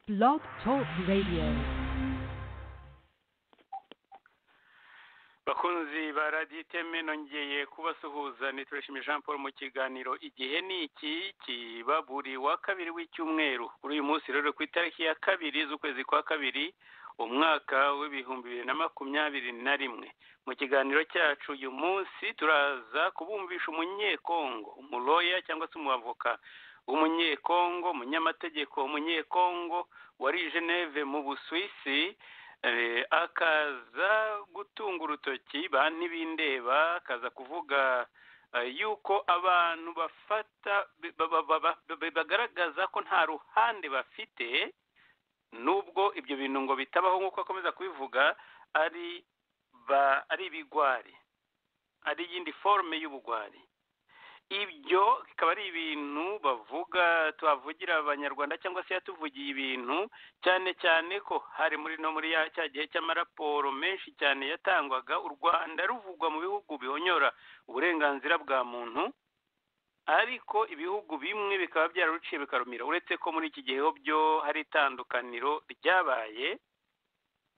Blog Talk Radio. bakunzi ba radiyo iteme nongeye kubasuhuza nitureshime jean paul mu kiganiro igihe ni iki kiba buri wa kabiri w'icyumweru kuri uyu munsi rero ku itariki ya kabiri z'ukwezi kwa kabiri umwaka w'ibihumbi bibiri na makumyabiri na rimwe mu kiganiro cyacu uyu munsi turaza kubumvisha umunyekongo umuroya cyangwa se umwavoka w'umunyekongo umunyamategeko umunyekongo wari i geneve mu busuwisi Eh, akaza gutunga urutoki ba ntibindeba akaza kuvuga eh, yuko abantu bafata ba- ba- ba- ba- ba- bagaragaza ko nta ruhande bafite nubwo ibyo bintu ngo bitabaho nk'uko akomeza kubivuga ari ba ari ibigwari ari iyindi forume y'ubugwari ibyo bikaba ari ibintu bavuga tuhavugira abanyarwanda cyangwa se yatuvugiye ibintu cyane cyane ko hari muri no muri ya- cya gihe cy'amaraporo menshi cyane yatangwaga u rwanda ruvugwa mu bihugu bihonyora uburenganzira bwa muntu ariko ibihugu bimwe bikaba byararuciye bikarumira uretse ko muri iki gihe ho byo hari itandukaniro ryabaye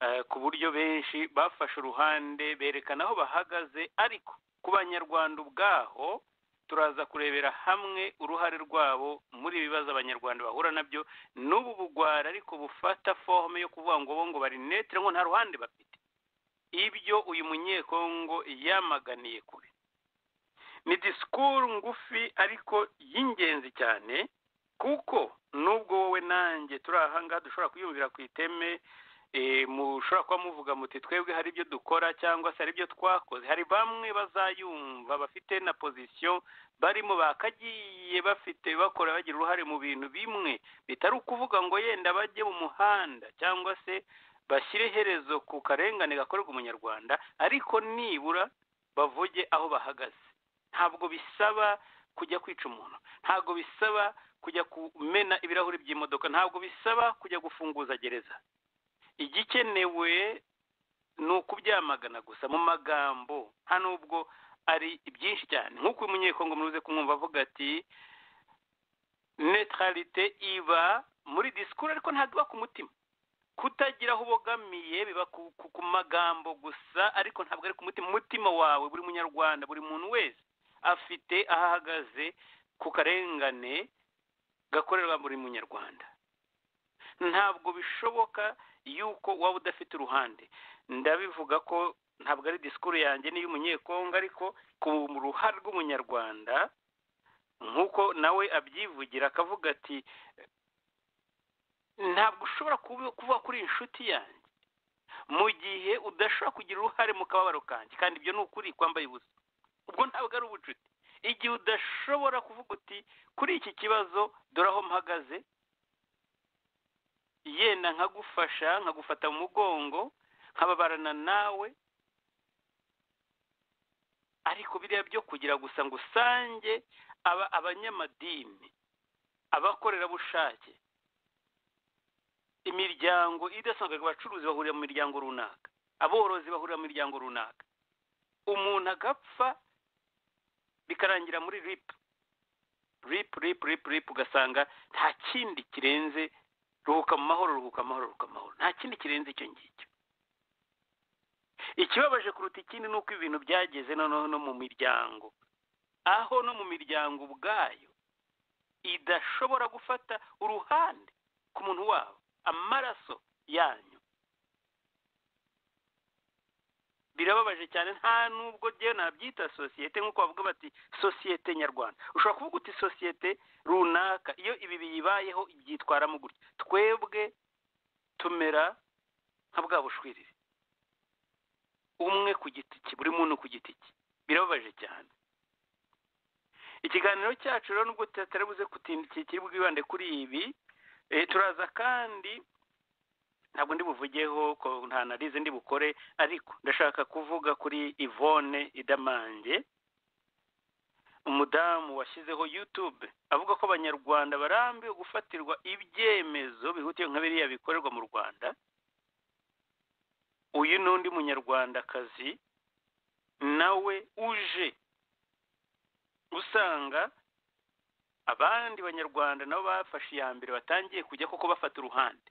eh, ku buryo benshi bafashe uruhande berekana aho bahagaze ariko ku banyarwanda ubwaho turaza kurebera hamwe uruhare rwabo muri ibibazo abanyarwanda bahura nabyo n'ubu bugwara ariko bufata forume yo kuvuga ngo bo ngo bari netere ngo nta ruhande bafite ibyo uyu munyekongo yamaganiye kure ni disikuru ngufi ariko y'ingenzi cyane kuko nubwo wowe nanjye turi aha ngaha dushobora kuyumvira ku iteme eh, mushobora kuba muvuga muti twebwe hari ibyo dukora cyangwa se hari ibyo twakoze hari bamwe bazayumva bafite na pozisiyo barimo bakagiye bafite bakora bagira uruhare mu bintu bimwe bitari ukuvuga ngo yenda bajye mu muhanda cyangwa se bashyire iherezo ku karengane gakorerwa umunyarwanda ariko nibura bavuge aho bahagaze ntabwo bisaba kujya kwica umuntu ntabwo bisaba kujya kumena ibirahuri by'imodoka ntabwo bisaba kujya gufunguza gereza igikenewe ni ukubyamagana gusa mu magambo nta nubwo ari byinshi cyane nk'uko uyu munyekongo muruze kumwumva avuga ati neutralite iba muri disikuru ariko ntabwo iba ku mutima kutagira aho ubogamiye biba ku, ku, ku magambo gusa ariko ntabwo ari ku mutima umutima wawe buri munyarwanda buri muntu wese afite aho ahagaze ku karengane gakorerwa buri munyarwanda ntabwo bishoboka yuko waba udafite uruhande ndabivuga ko ntabwo ari disikuru yanjye n'iy'umunyekongo ariko ku ruhare rw'umunyarwanda nk'uko nawe abyivugira akavuga ati ntabwo ushobora kubi- kuvuga kuri inshuti yanjye mu gihe udashobora kugira uruhare mu kababaro kanjye kandi ibyo ni ukuri kwambaye ubusa ubwo ntabwo ari ubucuti igihe udashobora kuvuga uti kuri iki kibazo dore aho mpagaze yenda nkagufasha nkagufata mu mugongo nkababarana nawe ariko biriya byo kugira gusa ngo usange aba abanyamadini abakorerabushake imiryango idasanzwe abacuruzi bahurira mu miryango runaka aborozi bahurira mu miryango runaka umuntu agapfa bikarangira muri ripu ripu ripu ripu ripu ugasanga nta kindi kirenze ruhuka mu mahoro ruhuka mu mahoro ruhuka mu mahoro nta kindi kirenze icyo ngicyo ikibabaje kuruta ikindi ni uko ibintu byageze noneho no mu miryango aho no mu miryango ubwayo idashobora gufata uruhande ku muntu wabo amaraso yanyu birababaje cyane nta nubwo ryewe nabyita sosiyete nk'uko bavuga bati sosiyete nyarwanda ushobora kuvuga uti sosiyete runaka iyo ibi biyibayeho ibyitwaramo gutya twebwe tumera nka bwa bushwiriri umwe ku giti cye buri muntu ku giti cye birababaje cyane ikiganiro cyacu rero nubwo tutari buze kutindikiye kiri bwibande kuri ibi Eh, turaza kandi ntabwo ndi buvugeho ko nta narize ndi bukore ariko ndashaka kuvuga kuri Yvonne Idamange umudamu washyizeho YouTube avuga ko abanyarwanda barambiwe gufatirwa ibyemezo bihutiye nka biriya bikorerwa mu Rwanda uyu ni undi munyarwandakazi nawe uje usanga abandi banyarwanda nabo bafashe iya mbere batangiye kujya koko bafata uruhande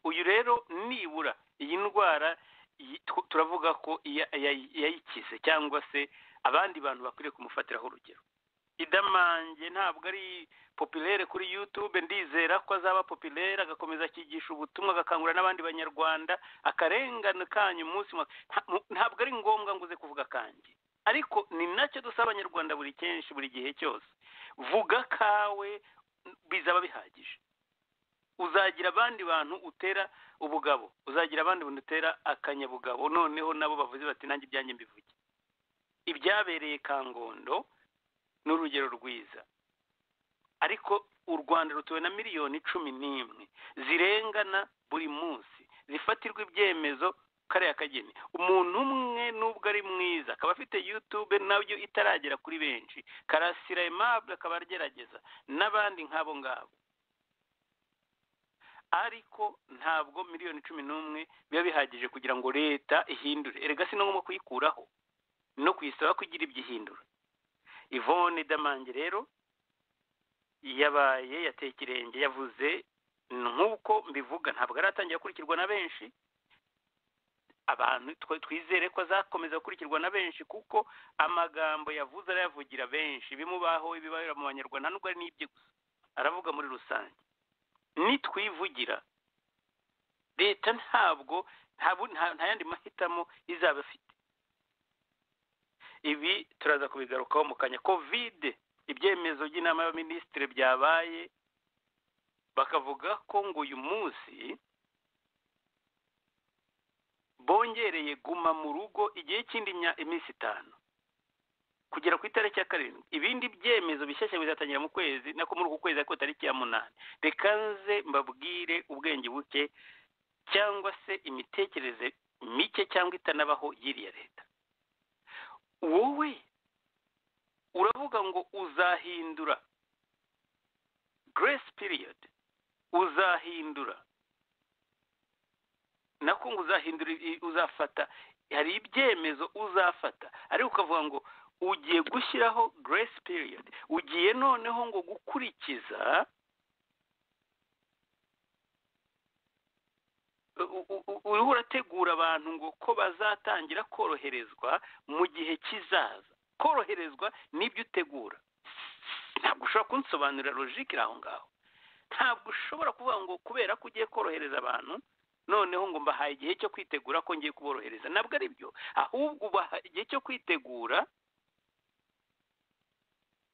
uyu rero nibura iyi ndwara iyi- tw- turavuga ko iya- iya- yayikize cyangwa se abandi bantu bakwiriye kumufatiraho urugero idamange ntabwo ari popilere kuri yutube ndizera ko azaba popilere agakomeza akigisha ubutumwa agakangurira n'abandi banyarwanda akarengane kanyu umunsi mu- nta- mu- ntabwo ari ngombwa ngo uze kuvuga kanjye ariko ni nacyo dusaba abanyarwanda buri kenshi buri gihe cyose vuga kawe bizaba bihagije uzagira abandi bantu utera ubugabo uzagira abandi bantu utera akanyabugabo noneho nabo bavuze bati nanjye ibyanjye mbivuge ibyabereye kangondo ni urugero rwiza ariko u rwanda rutuwe na miliyoni cumi n'imwe zirengana buri munsi zifatirwa ibyemezo kariya kageni umuntu umwe nubwo ari mwiza akaba afite yutube nabyo itaragera kuri benshi karasira aimable akaba agerageza n'abandi nk'abo ngabo ariko ntabwo miliyoni cumi n'umwe biba bihagije kugira ngo leta ihindure erega si no ngombwa kuyikuraho no kuyisaba kugira ibyo ihindura ivone damange rero yabaye yateye ikirenge yavuze nk'uko mbivuga ntabwo aratangira gukurikirwa na benshi abantu twe- twizere ko azakomeza gukurikirwa na benshi kuko amagambo yavuze arayavugira benshi bimubaho ibibaho mu banyarwanda nubwo ari n'ibye gusa aravuga muri rusange nitwivugira leta ntabwo nta bu- nta- nta yandi mahitamo izaba ifite ibi turaza kubigarukaho mu kanya kovide ibyemezo by'inama y'abaminisitiri byabaye bakavuga ko ngo uyu munsi bongereye guma mu rugo igihe cy'indi mya- iminsi itanu kugera ku itariki ya karindwi ibindi byemezo bishyashya bizatangira mu kwezi nako muri uku kwezi ariko tariki ya munani reka nze mbabwire ubwenge buke cyangwa se imitekerereze mike cyangwa itanabaho y'iriya leta wowe uravuga ngo uzahindura grace period uzahindura nako ngo uzahindura i- uzafata hari ibyemezo uzafata ariko ukavuga ngo ugiye gushyiraho grace period ugiye noneho ngo gukurikiza u- u- u- uriho urategura abantu ngo ko bazatangira koroherezwa mu gihe kizaza koroherezwa n'ibyo utegura ntabwo ushobora kunsobanurira logike iri aho ngaho ntabwo ushobora kuvuga ngo kubera ko ugiye korohereza abantu noneho ngo mbahaye igihe cyo kwitegura ko ngiye kuborohereza ntabwo ari byo ahubwo ubaha igihe cyo kwitegura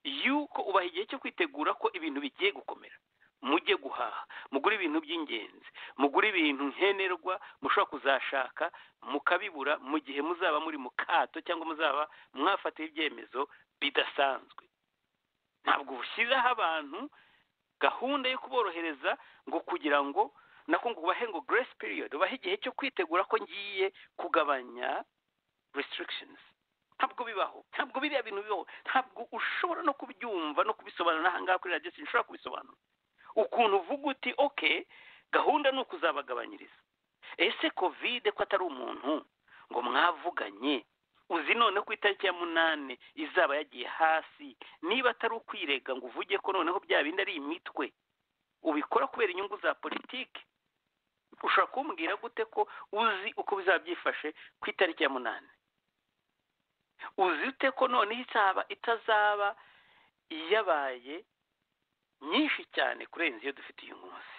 yuko ubaha igihe cyo kwitegura ko ibintu bigiye gukomera mujye guhaha mugure ibintu by'ingenzi mugure ibintu nkenerwa mushobora kuzashaka mukabibura mu gihe muzaba muri mu kato cyangwa muzaba mwafatiye ibyemezo bidasanzwe ntabwo ushyiraho abantu gahunda yo kuborohereza ngo kugira ngo nako ngo ubahe ngo grace period ubahe igihe cyo kwitegura ko ngiye kugabanya restrictions ntabwo bibaho ntabwo biriya bintu bibaho ntabwo ushobora no kubyumva no kubisobanura aha ngaha kuri radiyo sinshobora kubisobanura ukuntu uvuga uti okay gahunda ni ukuzabagabanyiriza ese kovide ko atari umuntu ngo mwavuganye uzi noneho ku itariki ya munani izaba yagiye hasi niba atari ukwirega ngo uvuge ko noneho bya bindi ari imitwe ubikora kubera inyungu za politiki ushobora kumbwira gute ko uzi uko bizaba byifashe ku itariki ya munani uzi ute ko noneho itaba itazaba yabaye nyinshi cyane kurenza iyo dufite uyu munsi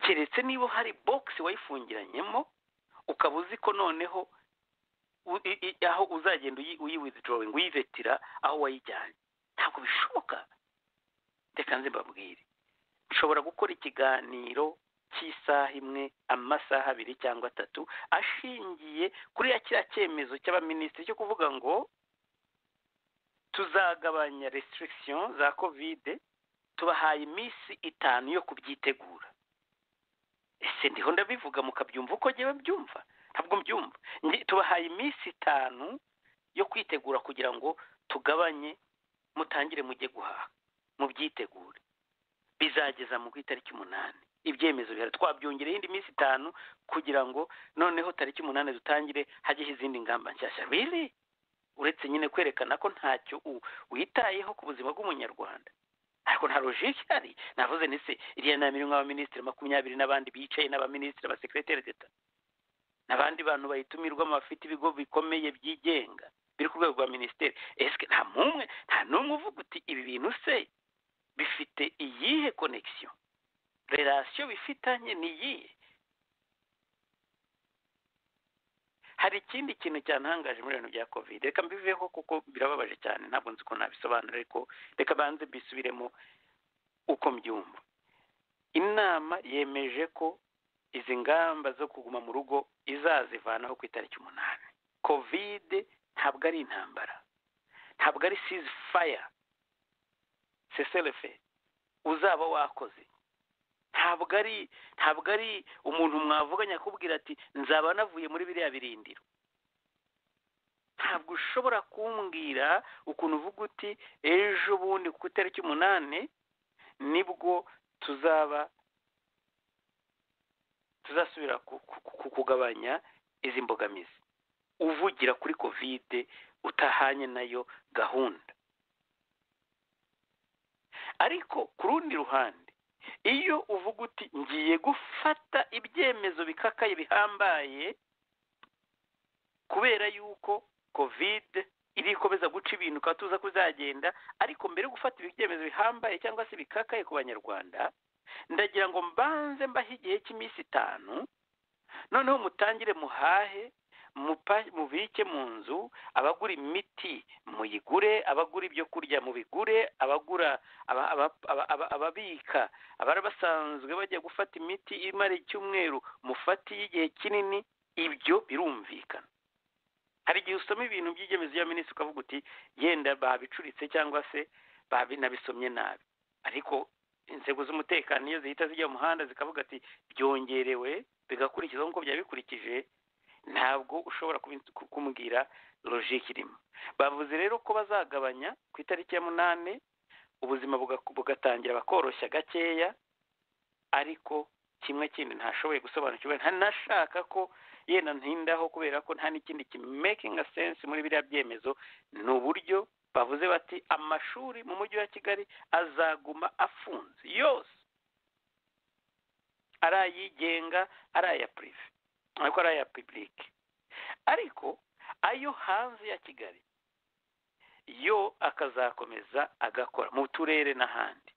keretse niba hari bogisi wayifungiranyemo ukaba uzi ko noneho u- i- i- aho uzagenda uyi- uyiwithdrawing uyivetira aho wayijyanye ntabwo bishoboka reka nze mbabwire nshobora gukora ikiganiro cy'isaha imwe amasaha abiri cyangwa atatu ashingiye kuri ya kiriya cyemezo cy'abaminisitiri cyo kuvuga ngo tuzagabanya restriction za kovide tubahaye iminsi itanu yo kubyitegura ese ndiho ndabivuga mukabyumva uko ngewe mbyumva ntabwo mbyumva Nge- tubahaye iminsi itanu yo kwitegura kugira ngo tugabanye mutangire mujye guhaha mubyitegure bizageza mu ku itariki umunani ibyemezo bihari twabyongereho indi minsi itanu kugira ngo noneho tariki umunani dutangire hajyeho izindi ngamba nshyashya really uretse nyine kwerekana ko ntacyo u- witayeho ku buzima bw'umunyarwanda ariko nta logike ihari navuze ni se iriya nama irimo abaminisitiri makumyabiri n'abandi bicaye n'abaminisitiri abasekereteri d'eta n'abandi bantu bayitumirwamo bafite ibigo bikomeye byigenga biri ku rwego rwa minisiteri esike nta n'umwe nta n'umwe uvuga uti ibi bintu se bifite iyihe konegisiyo relasiyo bifitanye ni iyihe hari ikindi kintu cyantangaje muri bintu bya kovide reka mbiveho kuko birababaje cyane ntabwo nzi ko nabisobanura ariko reka banze mbisubiremo uko mbyumva inama yemeje ko izi ngamba zo kuguma mu rugo izazivanaho ku itariki umunani kovide ntabwo ari intambara ntabwo ari sizi faya seserefe uzaba wakoze ntabwo ari ntabwo ari umuntu mwavuganye akubwira ati nzaba navuye muri biriya birindiro ntabwo ushobora kumbwira ukuntu uvuga uti ejo bundi ku itariki umunani nibwo tuzaba tuzasubira kugabanya izi mbogamizi uvugira kuri kovide utahanye nayo gahunda ariko ku rundi ruhande iyo uvuga uti ngiye gufata ibyemezo bikakaye bihambaye kubera yuko kovide irikomeza guca ibintu ukaba tuza kuzagenda ariko mbere yo gufata ibyemezo bihambaye cyangwa se bikakaye ku banyarwanda ndagira ngo mbanze mbahe igihe cy'iminsi itanu noneho mutangire muhahe mubike mu nzu abagura imiti muyigure abagura ibyo kurya mubigure abagura ababika abari basanzwe bajya gufata imiti imara icyumweru mufate igihe kinini ibyo birumvikana hari igihe usoma ibintu by'ingemezi ya minisitiri ukavuga uti yenda babicuritse cyangwa se babinabisomye nabi ariko inzego z'umutekano iyo zihita zijya mu muhanda zikavuga ati byongerewe bigakurikizwa nk'uko byaba bikurikije ntabwo ushobora kumbwira logike irimo bavuze rero ko bazagabanya ku itariki ya munani ubuzima bugatangira bakoroshya gakeya ariko kimwe kindi ntashoboye gusobanukirwa ntanashaka ko yenda ntindaho kubera ko nta n'ikindi kimekinga sense muri biriya byemezo ni uburyo bavuze bati amashuri mu mujyi wa kigali azaguma afunze yose ari ayigenga ari aya purive ariko ari aya pibulike ariko ayo hanze ya kigali yo akazakomeza agakora mu turere n'ahandi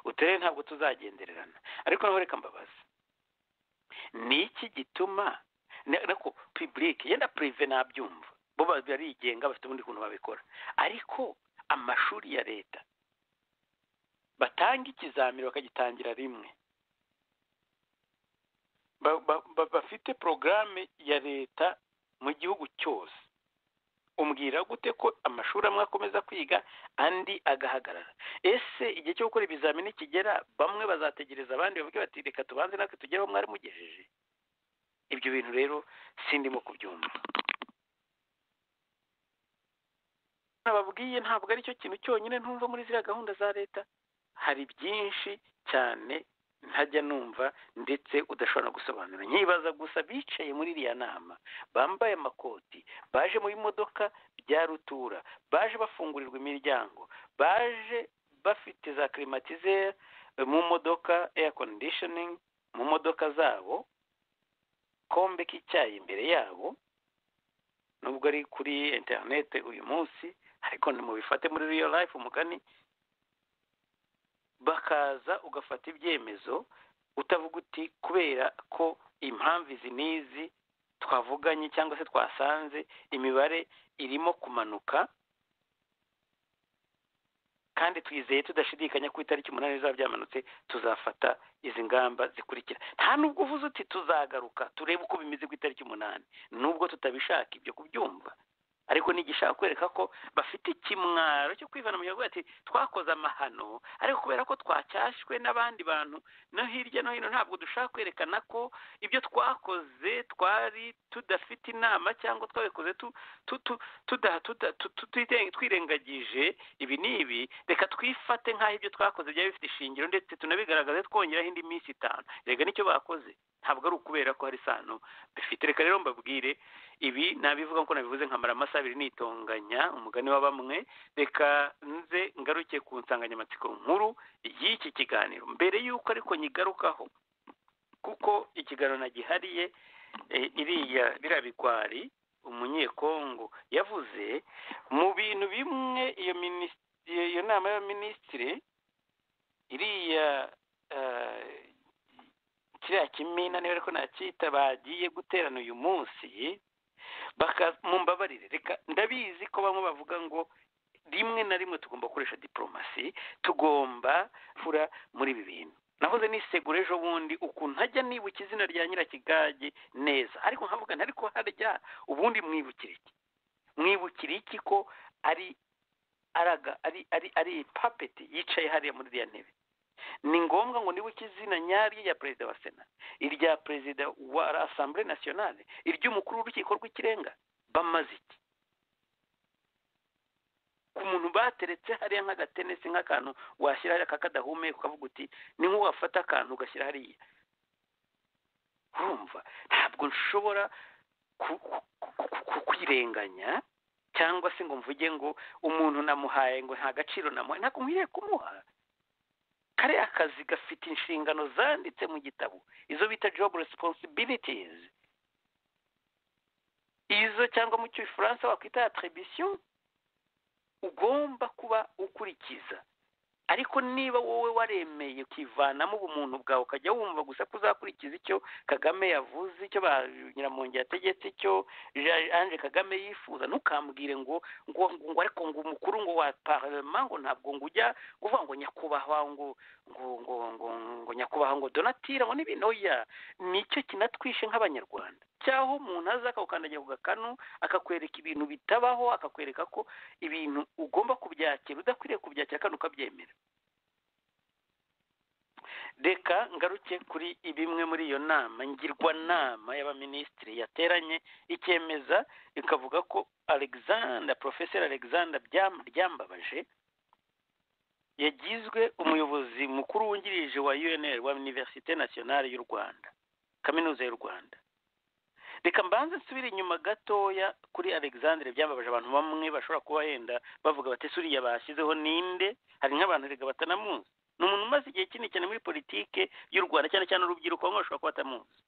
uturere ntabwo tuzagendererana ariko naho reka mbabaza ni iki gituma ariko pibulike yenda purive nabyumva bo barigenga bafite ubundi kuntu babikora ariko amashuri ya leta batanga ikizamini bakagitangira rimwe bafite porogaramu ya leta mu gihugu cyose umbwira gute ko amashuri amwe akomeza kwiga andi agahagarara ese igihe cyo gukora ibizamini kigera bamwe bazategereza abandi bavuge bati reka tubanze natwe tugereho mwari mugejeje ibyo bintu rero sindimo kubyumva nababwiye ntabwo aricyo kintu cyonyine ntumva muri ziriya gahunda za leta hari byinshi cyane ntajya numva ndetse udashobora no gusobanura nkibaza gusa bicaye muri iriya nama bambaye amakoti baje mu bimodoka bya rutura baje bafungurirwa imiryango baje bafite za kirimatizeri mu modoka eya kondishoningi mu modoka zabo kombe k'icyayi imbere yabo nubwo ari kuri interinete uyu munsi ariko nimubifate muri riyo life umugani bakaza ugafata ibyemezo utavuga uti kubera ko impamvu izi n'izi twavuganye cyangwa se twasanze imibare irimo kumanuka kandi twizeye tudashidikanya ko itariki umunani bizaba byamanutse tuzafata izi ngamba zikurikira nta nubwo uvuze uti tuzagaruka turebe uko bimeze ku itariki umunani nubwo tutabishaka ibyo kubyumva ariko nigishaka kwereka ko bafite ikimwaro cyo kwivana mu gihugu ati twakoze amahano ariko kubera ko twacyashywe n'abandi bantu no hirya no hino ntabwo dushaka kwerekana ko ibyo twakoze twari tudafite inama cyangwa twabikoze twirengagije ibi ni ibi reka twifate nk'aho ibyo twakoze byaba bifite ishingiro ndetse tunabigaragaze twongeraho indi minsi itanu reka nicyo bakoze ntabwo ari ukubera ko hari isano bifite reka rero mbabwire ibi nabivuga nkuko nabivuze nkamara amasaha abiri nitonganya umugani wa bamwe reka nze ngaruke ku nsanganyamatsiko nkuru y'iki kiganiro mbere y'uko ariko nyigarukaho kuko ikiganiro nagihariye eh, iriya biriya bigwari umunyekongo yavuze mu bintu bimwe iyo minis- iyo iyo nama y'abaminisitiri iriya eh, kiriya kimina niba ariko nacyita bagiye guterana uyu munsi baka mumbabarire reka ndabizi ko bamwe bavuga ngo rimwe na rimwe tugomba gukoresha diporomasi tugomba fura muri ibi bintu nahoze nisegura ejo bundi ukuntu ntajya nibuka izina rya nyirakigage neza ariko nkavuga nti ariko harya ubundi mwibukira iki mwibukira iki ko ari araga ari ari ari papeti yicaye hariya muri iriya ntebe ni ngombwa ngo nibuke izina nyaryo rya perezida wa sena irya perezida wa asambure nasiyonale iry'umukuru w'urukiko rw'ikirenga bamaze iki ku muntu bateretse hariya nk'agatenesi nk'akantu washyira hariya kakadahumeka ukavuga uti ni nk'uwo wafata akantu ugashyira hariya urumva ntabwo nshobora ku- ku- ku- ku- kwirenganya cyangwa se ngo mvuge ngo umuntu namuhaye ngo nta gaciro namuhaye ntabwo nkwiriye kumuha kariya kazi gafite inshingano zanditse mu gitabo izo bita job responsibilities izo cyangwa mu cy'ifaransa wakwita attribution ugomba kuba ukurikiza ariko niba wowe waremeye ukivanamo ubumuntu bwawe ukajya wumva gusa ko uzakurikiza icyo kagame yavuze icyo ba nyiramwongi yategetse icyo Ja- ange kagame yifuza ntukambwire ngo ngo ngo ariko ngo umukuru ngo wa parlement ngo ntabwo ngo ujya kuvuga ngo nyakubahwa ngo ngo ngo ngo ngo nyakubahwa ngo donatira ngo n'ibindi oya nicyo kinatwishe nk'abanyarwanda cyaho umuntu aza akagukandagira ku gakanu akakwereka ibintu bitabaho akakwereka ko ibintu ugomba kubyakira udakwiriye kubyakira kandi ukabyemera reka ngaruke kuri bimwe muri iyo nama ngirwanama y'abaminisitiri yateranye ikemeza ikavuga ko alexander professor alexander Byam- ryambabaje yagizwe umuyobozi mukuru wungirije wa unr wa universite nationale y'u rwanda kaminuza y'u rwanda reka mbanze nsubire inyuma gatoya kuri alexandre byambabaje abantu bamwe bashobora kuba yenda bavuga bati suriya bashyizeho ninde hari nk'abantu reka batanamuzi ni umuntu umaze igihe kinini cyane muri politike y'u rwanda cyane cyane urubyiruko bamwe bashobora kuba batamuzi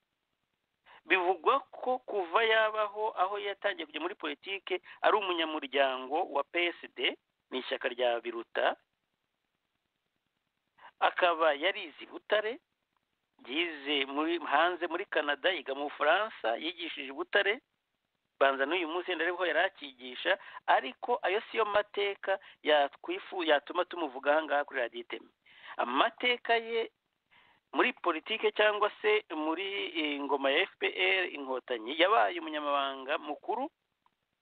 bivugwa ko kuva yabaho aho yatangiye kujya muri politike ari umunyamuryango wa psd ni ishyaka rya biruta akaba yarize i butare yize muri hanze muri canada yiga mu bufaransa yigishije i butare banza n'uyu munsi wenda ariho yari akigisha ariko ayo siyo mateka yatwifu yatuma tumuvuga aha ngaha kuri radiyo iteme amateka ye muri politike cyangwa se muri eh, ingoma ya fpr inkotanyi yabaye umunyamabanga mukuru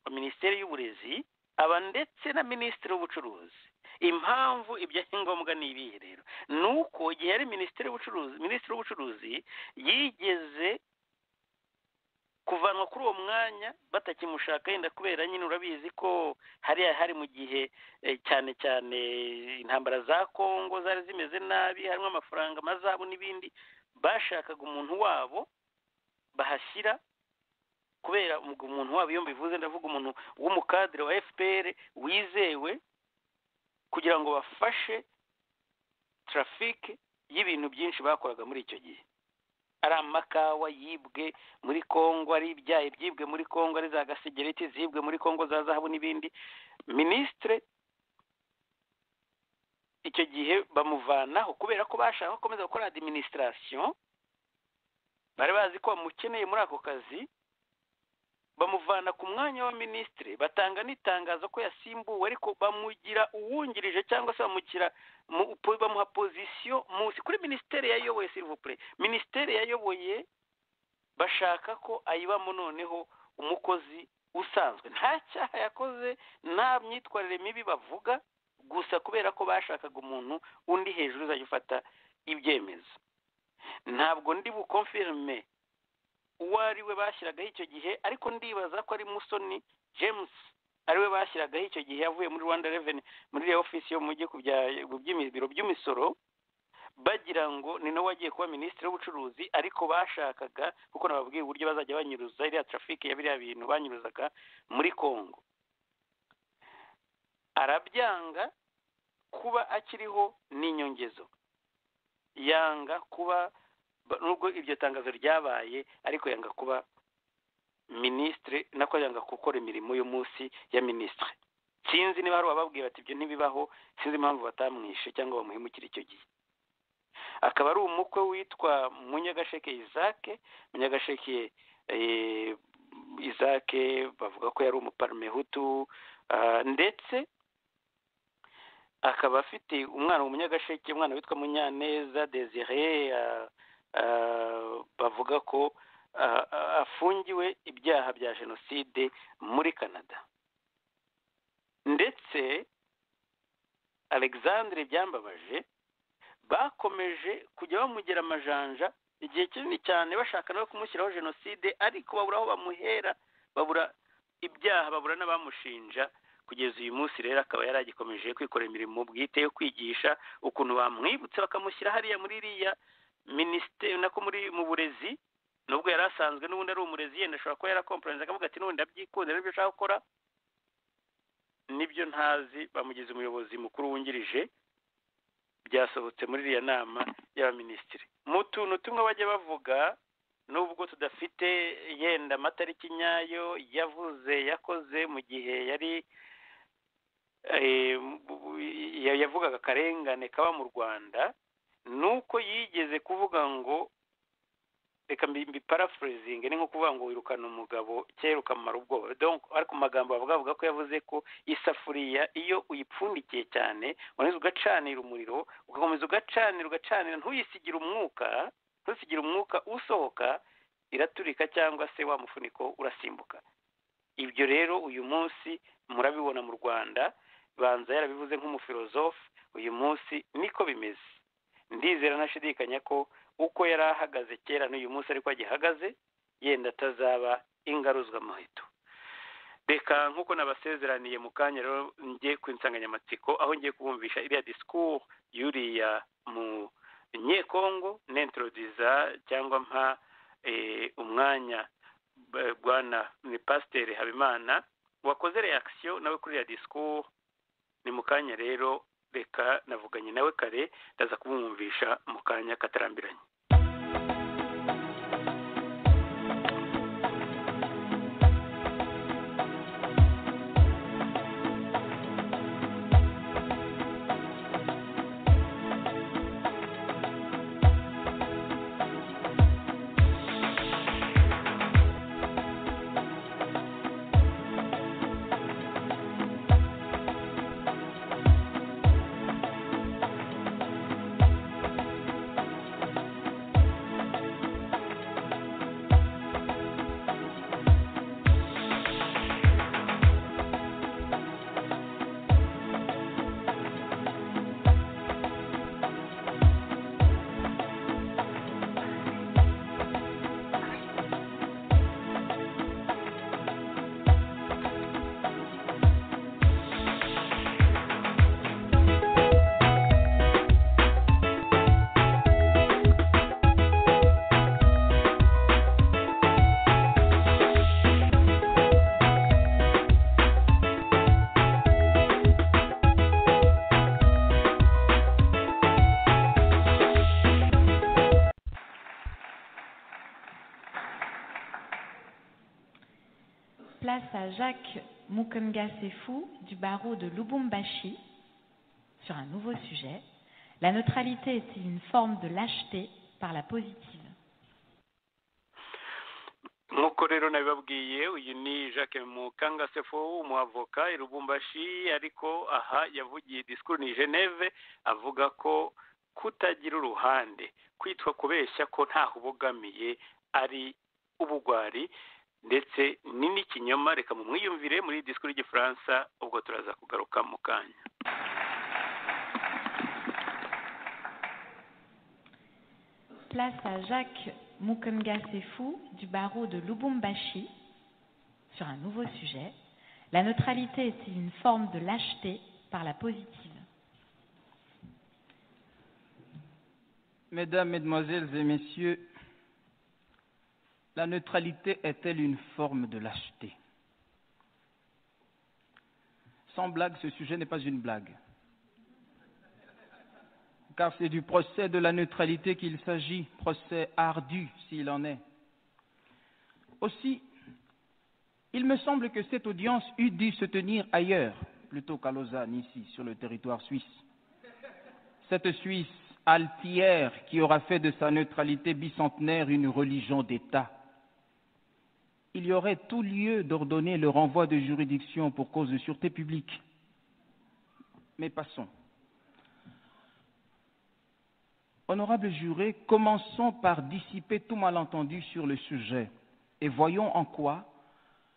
wa minisiteri y'uburezi aba ndetse na minisitiri w'ubucuruzi impamvu ibyo ari ngombwa ni ibihe rero ni uko igihe yari minisitiri w'ubucuruzi minisitiri w'ubucuruzi yigeze kuvanwa kuri uwo mwanya batakimushaka yenda kubera nyine urabizi ko hariya hari mu gihe eh, cyane cyane intambara za kongo zari zimeze nabi harimo amafaranga amazabu n'ibindi bashakaga umuntu wabo bahashyira kubera ubwo umuntu wabo iyo mbivuze ndavuga umuntu w'umukadire wa fpr wizewe kugira ngo bafashe trafike y'ibintu byinshi bakoraga muri icyo gihe ari amakawa yibwe muri kongo ari ibyayi byibwe muri kongo ari za gasigereti zibwe muri kongo za zahabu n'ibindi minisitire icyo gihe bamuvanaho kubera ko bashaka gukomeza gukora adiminisitirasiyo bari bazi ko bamukeneye muri ako kazi bamuvana ku mwanya wa minisitiri batanga n'itangazo ko yasimbuwe ariko bamugira uwungirije cyangwa se bamugira mu- po- bamuha pozisiyo munsi kuri minisiteri yayoboye sirivupure minisiteri yayoboye bashaka ko ayibamo noneho umukozi usanzwe nta cyaha yakoze nta myitwarire mibi bavuga gusa kubera ko bashakaga umuntu undi hejuru uzajya ufata ibyemezo ntabwo ndi bukomfirime uwo ari we bashyiragaho icyo gihe ariko ndibaza ko ari musoni james ari we bashyiragaho icyo gihe yavuye muri rwanda reveni muri iyo ofisi yo mu mujyi ku bya- ku by'imi- biro by'imisoro bagira ngo ni nawe wagiye kuba minisitiri w'ubucuruzi ariko bashakaga kuko nababwiye uburyo bazajya banyuruza iriya trafike ya biriya bintu banyuruzaga muri congo arabyanga kuba akiriho n'inyongezo yanga kuba ba- nubwo iryo tangazo ryabaye ariko yanga kuba minisitiri nako yanga gukora imirimo y'umunsi ya minisitiri sinzi niba hari ababwira ati ibyo ntibibaho sinzi impamvu batamwishe cyangwa bamuhemukira icyo gihe akaba ari umukwe witwa munyagasheke isake munyagasheke eh, isake bavuga ko yari umuparamehutu ah, ndetse akaba afite umwana umunyagasheke umwana witwa munyaneza desire ah, ah, bavuga ko ah, ah, afungiwe ibyaha bya jenoside muri canada ndetse alexandre byambabaje bakomeje kujya bamugera amajanja igihe kinini cyane bashaka no kumushyiraho jenoside ariko babura aho bamuhera babura ibyaha babura n'abamushinja kugeza uyu munsi rero akaba yari agikomeje kwikora imirimo bwite yo kwigisha ukuntu bamwibutse bakamushyira hariya muri iriya minisiteri nako muri mu burezi nubwo yari asanzwe n'ubundi ari umurezi yenda ashobora kuba yarakomporenze akavuga ati n'ubundi ndabyikundira n'ibyo ashaka gukora nibyo ntazi bamugize umuyobozi mukuru wungirije byasohotse muri iriya nama y'abaminisitiri mu tuntu tumwe bajya bavuga nubwo tudafite yenda amatariki nyayo yavuze yakoze mu gihe yari eh, ya- yavugaga akarengane kaba mu rwanda ni uko yigeze kuvuga ngo reka mbiparafurizinge ni nko kuvuga ngo wirukana umugabo kera ukamara ubwoba donc ariko mu magambo bavuga bavuga ko yavuze ko isafuriya iyo uyipfundikiye cyane waneze ugacanira umuriro ugakomeza ugacanira ugacanira ntuyisigire umwuka ntusigire umwuka usohoka iraturika cyangwa se wa mufuniko urasimbuka ibyo rero uyu munsi murabibona mu rwanda banza yarabivuze nk'umufilozofe uyu munsi niko bimeze ndizera ntashidikanya ko uko yari ahagaze kera n'uyu munsi ariko agihagaze yenda atazaba ingaruzwa amaheto reka nk'uko nabasezeraniye mu kanya rero njye ku insanganyamatsiko aho ngiye kubumvisha iriya disikuru yuriya mu nyekongo nentrodiza cyangwa mpa eh, umwanya b- bwana ni pasiteri habimana wakoze reakisiyo nawe kuri iriya disikuru ni mu kanya rero reka navuganye nawe kare ndaza kubumvisha mu kanya katarambiranye Place à Jacques Mukunga Sefou du barreau de Lubumbashi sur un nouveau sujet. La neutralité est-il une forme de lâcheté par la positive nk'uko rero nabibabwiye uyu ni jacques mukangasefo umuavoka i rubumbashi ariko aha yavugiye disikuru ni geneve avuga ko kutagira uruhande kwitwa kubeshya ko ntaho ubogamiye ari ubugwari ndetse ni n'ikinyoma reka mumwiyumvire muri disikuru y'igifaransa ubwo turaza kugaruka mu kanya Place à Jacques Mukunga Sefou du barreau de Lubumbashi sur un nouveau sujet. La neutralité est-il une forme de lâcheté par la positive Mesdames, Mesdemoiselles et Messieurs, la neutralité est-elle une forme de lâcheté Sans blague, ce sujet n'est pas une blague. Car c'est du procès de la neutralité qu'il s'agit, procès ardu s'il en est. Aussi, il me semble que cette audience eût dû se tenir ailleurs, plutôt qu'à Lausanne, ici, sur le territoire suisse. Cette Suisse altière qui aura fait de sa neutralité bicentenaire une religion d'État. Il y aurait tout lieu d'ordonner le renvoi de juridiction pour cause de sûreté publique. Mais passons. Honorable juré, commençons par dissiper tout malentendu sur le sujet et voyons en quoi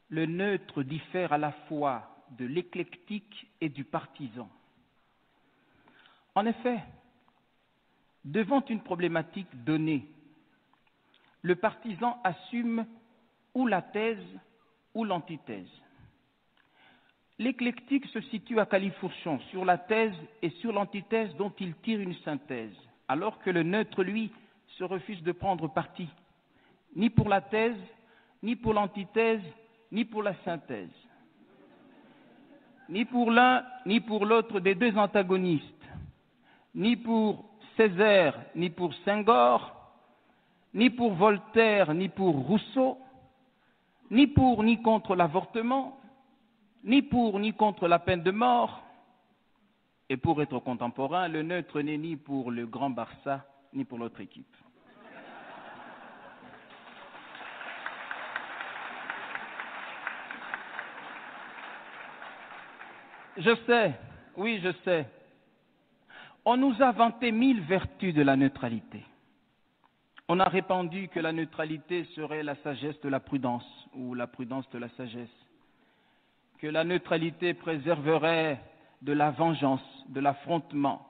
le neutre diffère à la fois de l'éclectique et du partisan. En effet, devant une problématique donnée, le partisan assume ou la thèse ou l'antithèse. L'éclectique se situe à califourchon sur la thèse et sur l'antithèse dont il tire une synthèse, alors que le neutre, lui, se refuse de prendre parti, ni pour la thèse, ni pour l'antithèse, ni pour la synthèse, ni pour l'un, ni pour l'autre des deux antagonistes, ni pour Césaire, ni pour Senghor, ni pour Voltaire, ni pour Rousseau, ni pour ni contre l'avortement, ni pour ni contre la peine de mort. Et pour être contemporain, le neutre n'est ni pour le Grand Barça, ni pour l'autre équipe. Je sais, oui, je sais. On nous a vanté mille vertus de la neutralité. On a répandu que la neutralité serait la sagesse de la prudence ou la prudence de la sagesse, que la neutralité préserverait de la vengeance, de l'affrontement,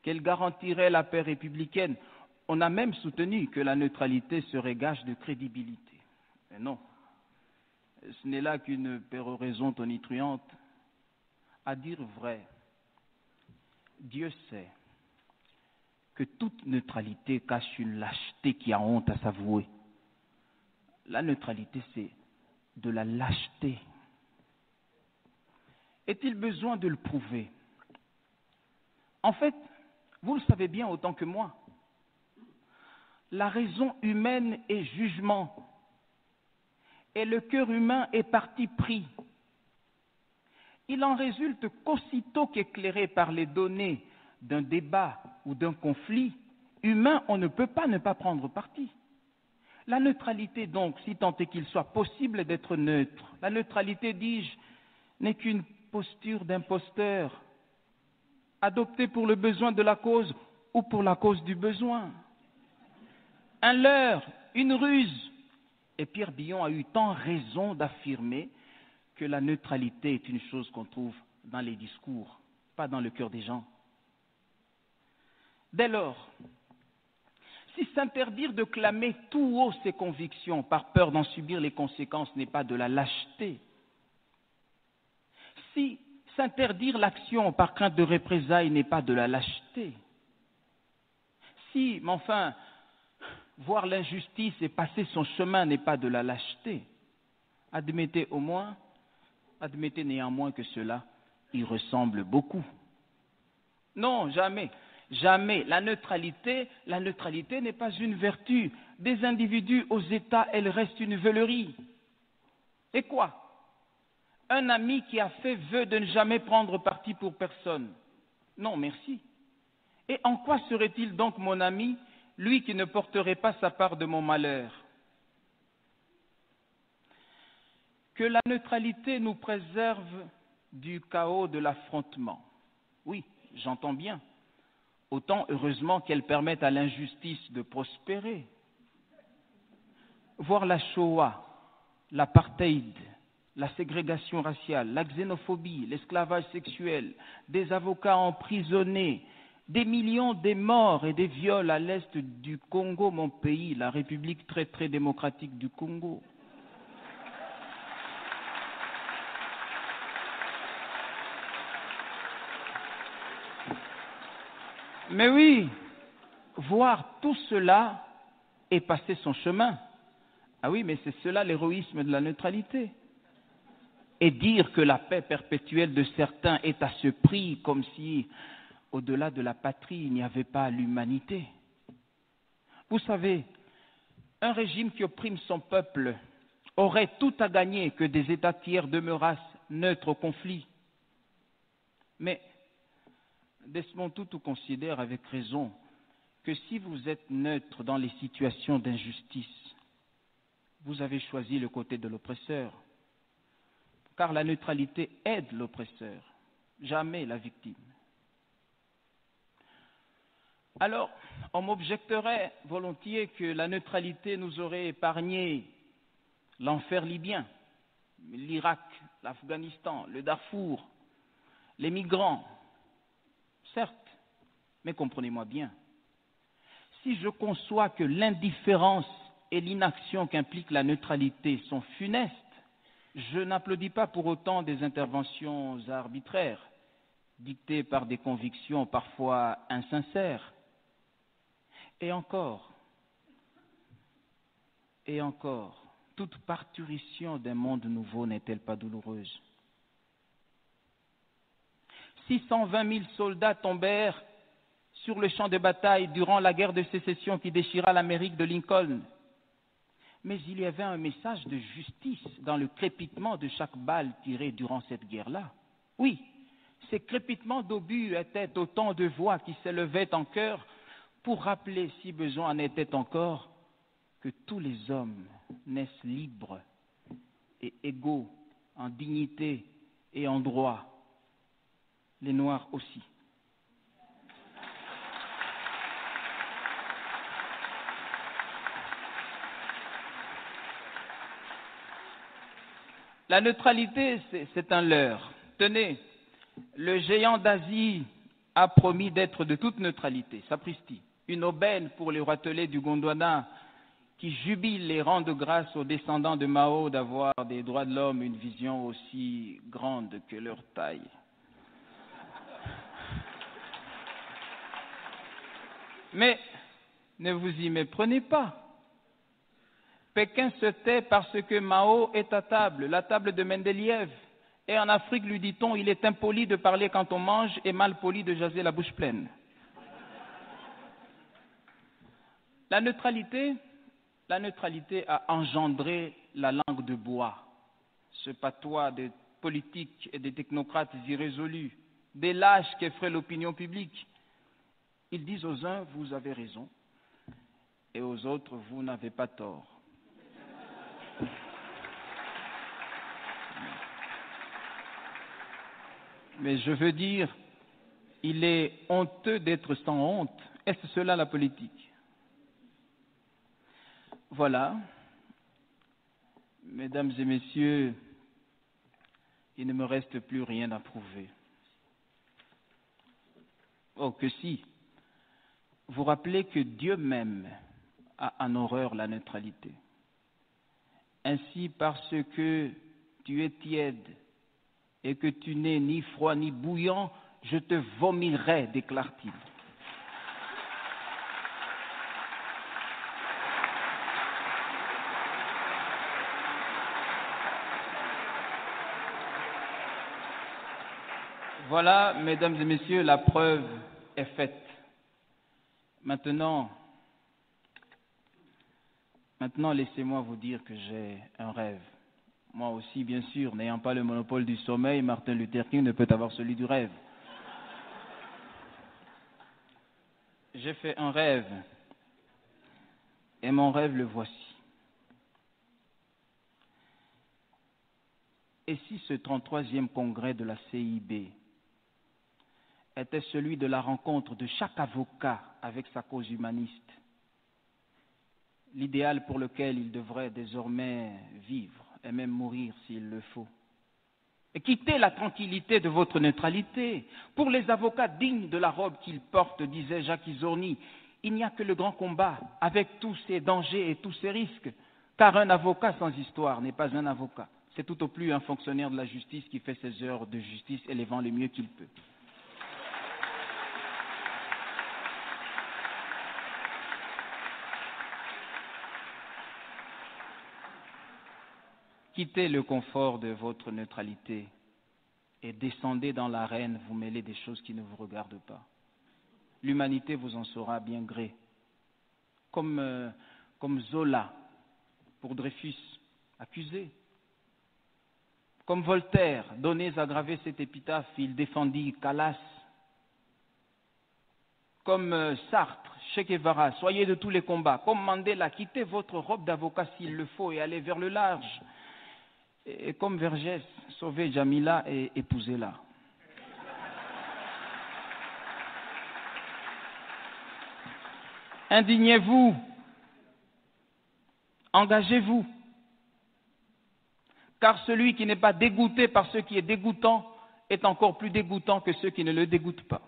qu'elle garantirait la paix républicaine. On a même soutenu que la neutralité serait gage de crédibilité. Mais non, ce n'est là qu'une péroraison tonitruante. À dire vrai, Dieu sait que toute neutralité cache une lâcheté qui a honte à s'avouer. La neutralité, c'est de la lâcheté. Est-il besoin de le prouver En fait, vous le savez bien autant que moi, la raison humaine est jugement et le cœur humain est parti pris il en résulte qu'aussitôt qu'éclairé par les données d'un débat ou d'un conflit humain, on ne peut pas ne pas prendre parti. La neutralité, donc, si tant est qu'il soit possible d'être neutre, la neutralité, dis-je, n'est qu'une posture d'imposteur, adoptée pour le besoin de la cause ou pour la cause du besoin. Un leurre, une ruse. Et Pierre Billon a eu tant raison d'affirmer que la neutralité est une chose qu'on trouve dans les discours, pas dans le cœur des gens. Dès lors, si s'interdire de clamer tout haut ses convictions par peur d'en subir les conséquences n'est pas de la lâcheté, si s'interdire l'action par crainte de représailles n'est pas de la lâcheté, si, mais enfin, voir l'injustice et passer son chemin n'est pas de la lâcheté, admettez au moins Admettez néanmoins que cela y ressemble beaucoup. Non, jamais, jamais. La neutralité, la neutralité n'est pas une vertu. Des individus aux États, elle reste une veulerie. Et quoi Un ami qui a fait vœu de ne jamais prendre parti pour personne. Non, merci. Et en quoi serait-il donc mon ami, lui qui ne porterait pas sa part de mon malheur que la neutralité nous préserve du chaos de l'affrontement. Oui, j'entends bien. Autant heureusement qu'elle permette à l'injustice de prospérer. Voir la Shoah, l'apartheid, la ségrégation raciale, la xénophobie, l'esclavage sexuel, des avocats emprisonnés, des millions des morts et des viols à l'est du Congo, mon pays, la République très très démocratique du Congo. Mais oui, voir tout cela et passer son chemin. Ah oui, mais c'est cela l'héroïsme de la neutralité. et dire que la paix perpétuelle de certains est à ce prix comme si au-delà de la patrie il n'y avait pas l'humanité. Vous savez, un régime qui opprime son peuple aurait tout à gagner que des États tiers demeurassent neutres au conflit. Mais Desmond Tutu considère avec raison que si vous êtes neutre dans les situations d'injustice, vous avez choisi le côté de l'oppresseur, car la neutralité aide l'oppresseur, jamais la victime. Alors, on m'objecterait volontiers que la neutralité nous aurait épargné l'enfer libyen, l'Irak, l'Afghanistan, le Darfour, les migrants. Certes, mais comprenez-moi bien. Si je conçois que l'indifférence et l'inaction qu'implique la neutralité sont funestes, je n'applaudis pas pour autant des interventions arbitraires, dictées par des convictions parfois insincères. Et encore, et encore, toute parturition d'un monde nouveau n'est-elle pas douloureuse 620 000 soldats tombèrent sur le champ de bataille durant la guerre de sécession qui déchira l'Amérique de Lincoln. Mais il y avait un message de justice dans le crépitement de chaque balle tirée durant cette guerre-là. Oui, ces crépitements d'obus étaient autant de voix qui s'élevaient en chœur pour rappeler, si besoin en était encore, que tous les hommes naissent libres et égaux en dignité et en droit, les Noirs aussi. La neutralité, c'est un leurre. Tenez, le géant d'Asie a promis d'être de toute neutralité, sapristi, une aubaine pour les roitelets du Gondwana qui jubilent et rendent grâce aux descendants de Mao d'avoir des droits de l'homme une vision aussi grande que leur taille. Mais ne vous y méprenez pas. Pékin se tait parce que Mao est à table, la table de Mendeleïev. Et en Afrique, lui dit-on, il est impoli de parler quand on mange et mal poli de jaser la bouche pleine. La neutralité, la neutralité a engendré la langue de bois, ce patois des politiques et des technocrates irrésolus, des lâches qu'effraie l'opinion publique. Ils disent aux uns, vous avez raison, et aux autres, vous n'avez pas tort. Mais je veux dire, il est honteux d'être sans honte. Est-ce cela la politique Voilà. Mesdames et messieurs, il ne me reste plus rien à prouver. Oh, que si. Vous rappelez que Dieu même a en horreur la neutralité. Ainsi, parce que tu es tiède, et que tu n'es ni froid ni bouillant, je te vomirai, déclare-t-il. Voilà, mesdames et messieurs, la preuve est faite. Maintenant, maintenant laissez-moi vous dire que j'ai un rêve. Moi aussi, bien sûr, n'ayant pas le monopole du sommeil, Martin Luther King ne peut avoir celui du rêve. J'ai fait un rêve, et mon rêve le voici. Et si ce 33e congrès de la CIB était celui de la rencontre de chaque avocat avec sa cause humaniste, l'idéal pour lequel il devrait désormais vivre et même mourir s'il le faut. Et quittez la tranquillité de votre neutralité. Pour les avocats dignes de la robe qu'ils portent, disait Jacques Isorni, il n'y a que le grand combat, avec tous ses dangers et tous ses risques, car un avocat sans histoire n'est pas un avocat. C'est tout au plus un fonctionnaire de la justice qui fait ses heures de justice élevant le mieux qu'il peut. Quittez le confort de votre neutralité et descendez dans l'arène, vous mêlez des choses qui ne vous regardent pas. L'humanité vous en saura bien gré. Comme, euh, comme Zola pour Dreyfus, accusé. Comme Voltaire, donnez à graver cette épitaphe, il défendit Calas. Comme euh, Sartre, Che Guevara, soyez de tous les combats. Comme Mandela, quittez votre robe d'avocat s'il le faut et allez vers le large. Et, et comme Vergès, sauvez Jamila et épousez-la. Indignez-vous. Engagez-vous. Car celui qui n'est pas dégoûté par ce qui est dégoûtant est encore plus dégoûtant que ceux qui ne le dégoûtent pas.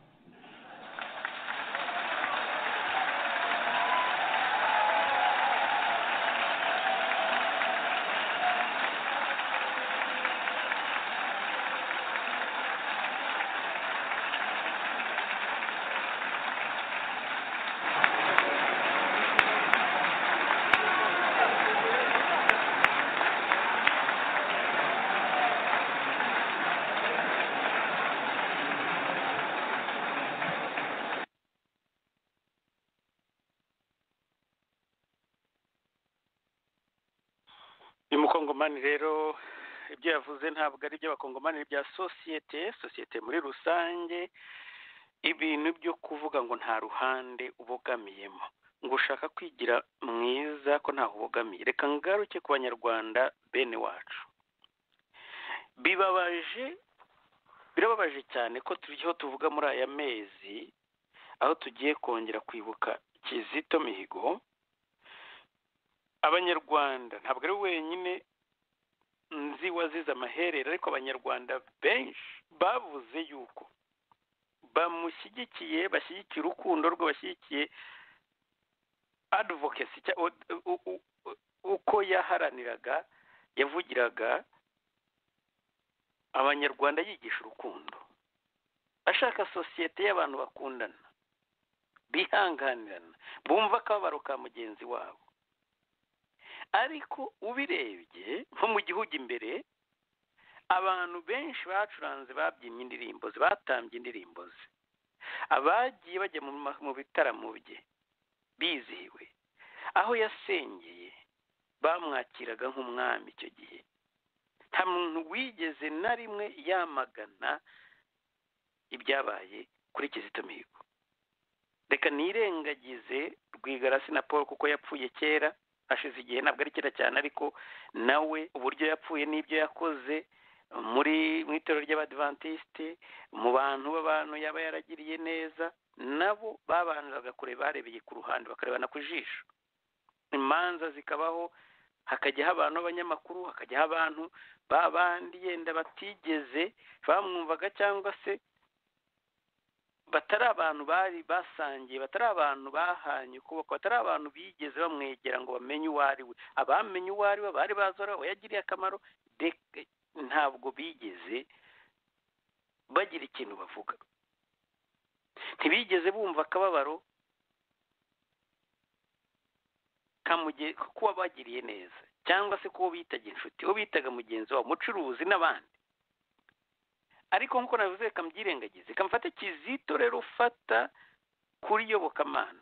uyu mukongomani rero ibyo yavuze ntabwo ari iby'abakongomani ni ibya sosiyete sosiyete muri rusange ibintu byo kuvuga ngo nta ruhande ubogamiyemo ngo ushaka kwigira mwiza ko ntaho ubogamiye reka ngaruke ku banyarwanda bene wacu bibabaje birababaje cyane ko turiho tuvuga muri aya mezi aho tugiye kongera kwibuka kizito mihigo abanyarwanda ntabwo ari wenyine nzi wazize amaherere ariko abanyarwanda benshi bavuze yuko bamushyigikiye bashyigikiye urukundo rwe bashyigikiye advokasi uko yaharaniraga yavugiraga abanyarwanda yigisha urukundo ashaka sosiyete y'abantu bakundana bihanganirana bumva akababaro ka mugenzi wabo ariko ubirebye nko mu gihugu imbere abantu benshi bacuranze babyinnye indirimbo ze batambye indirimbo ze abagiye bajya mu bitaramo bye bizihiwe aho yasengeye bamwakiraga nk'umwami icyo gihe nta muntu wigeze na rimwe yamagana ibyabaye kuri kizito mihigo reka nirengagize rwigarasi na paul kuko yapfuye kera hashize igihe ntabwo ari kera cyane ariko nawe uburyo yapfuye n'ibyo yakoze muri mu itorero ry'abadivantisite mu bantu b'abantu yaba yaragiriye neza nabo babanzaga kureba barebeye ku ruhande bakarebana ku jisho imanza zikabaho hakajyaho abantu b'abanyamakuru hakajyaho abantu b'abandi yenda batigeze bamwumvaga cyangwa se batari abantu bari basangiye batari abantu bahanye ukuboko batari abantu bigeze bamwegera ngo bamenye uwo ari we abamenye uwo ari we bari bazora we yagiriye akamaro ntabwo bigeze bagira ikintu bavuga ntibigeze bumva akababaro kuba bagiriye neza cyangwa se kuba bitaga inshuti uwo bitaga mugenzi wabo umucuruzi n'abandi ariko nk'uko navuze reka mbyirengagize reka mfate kizito rero ufata kuri yobokamana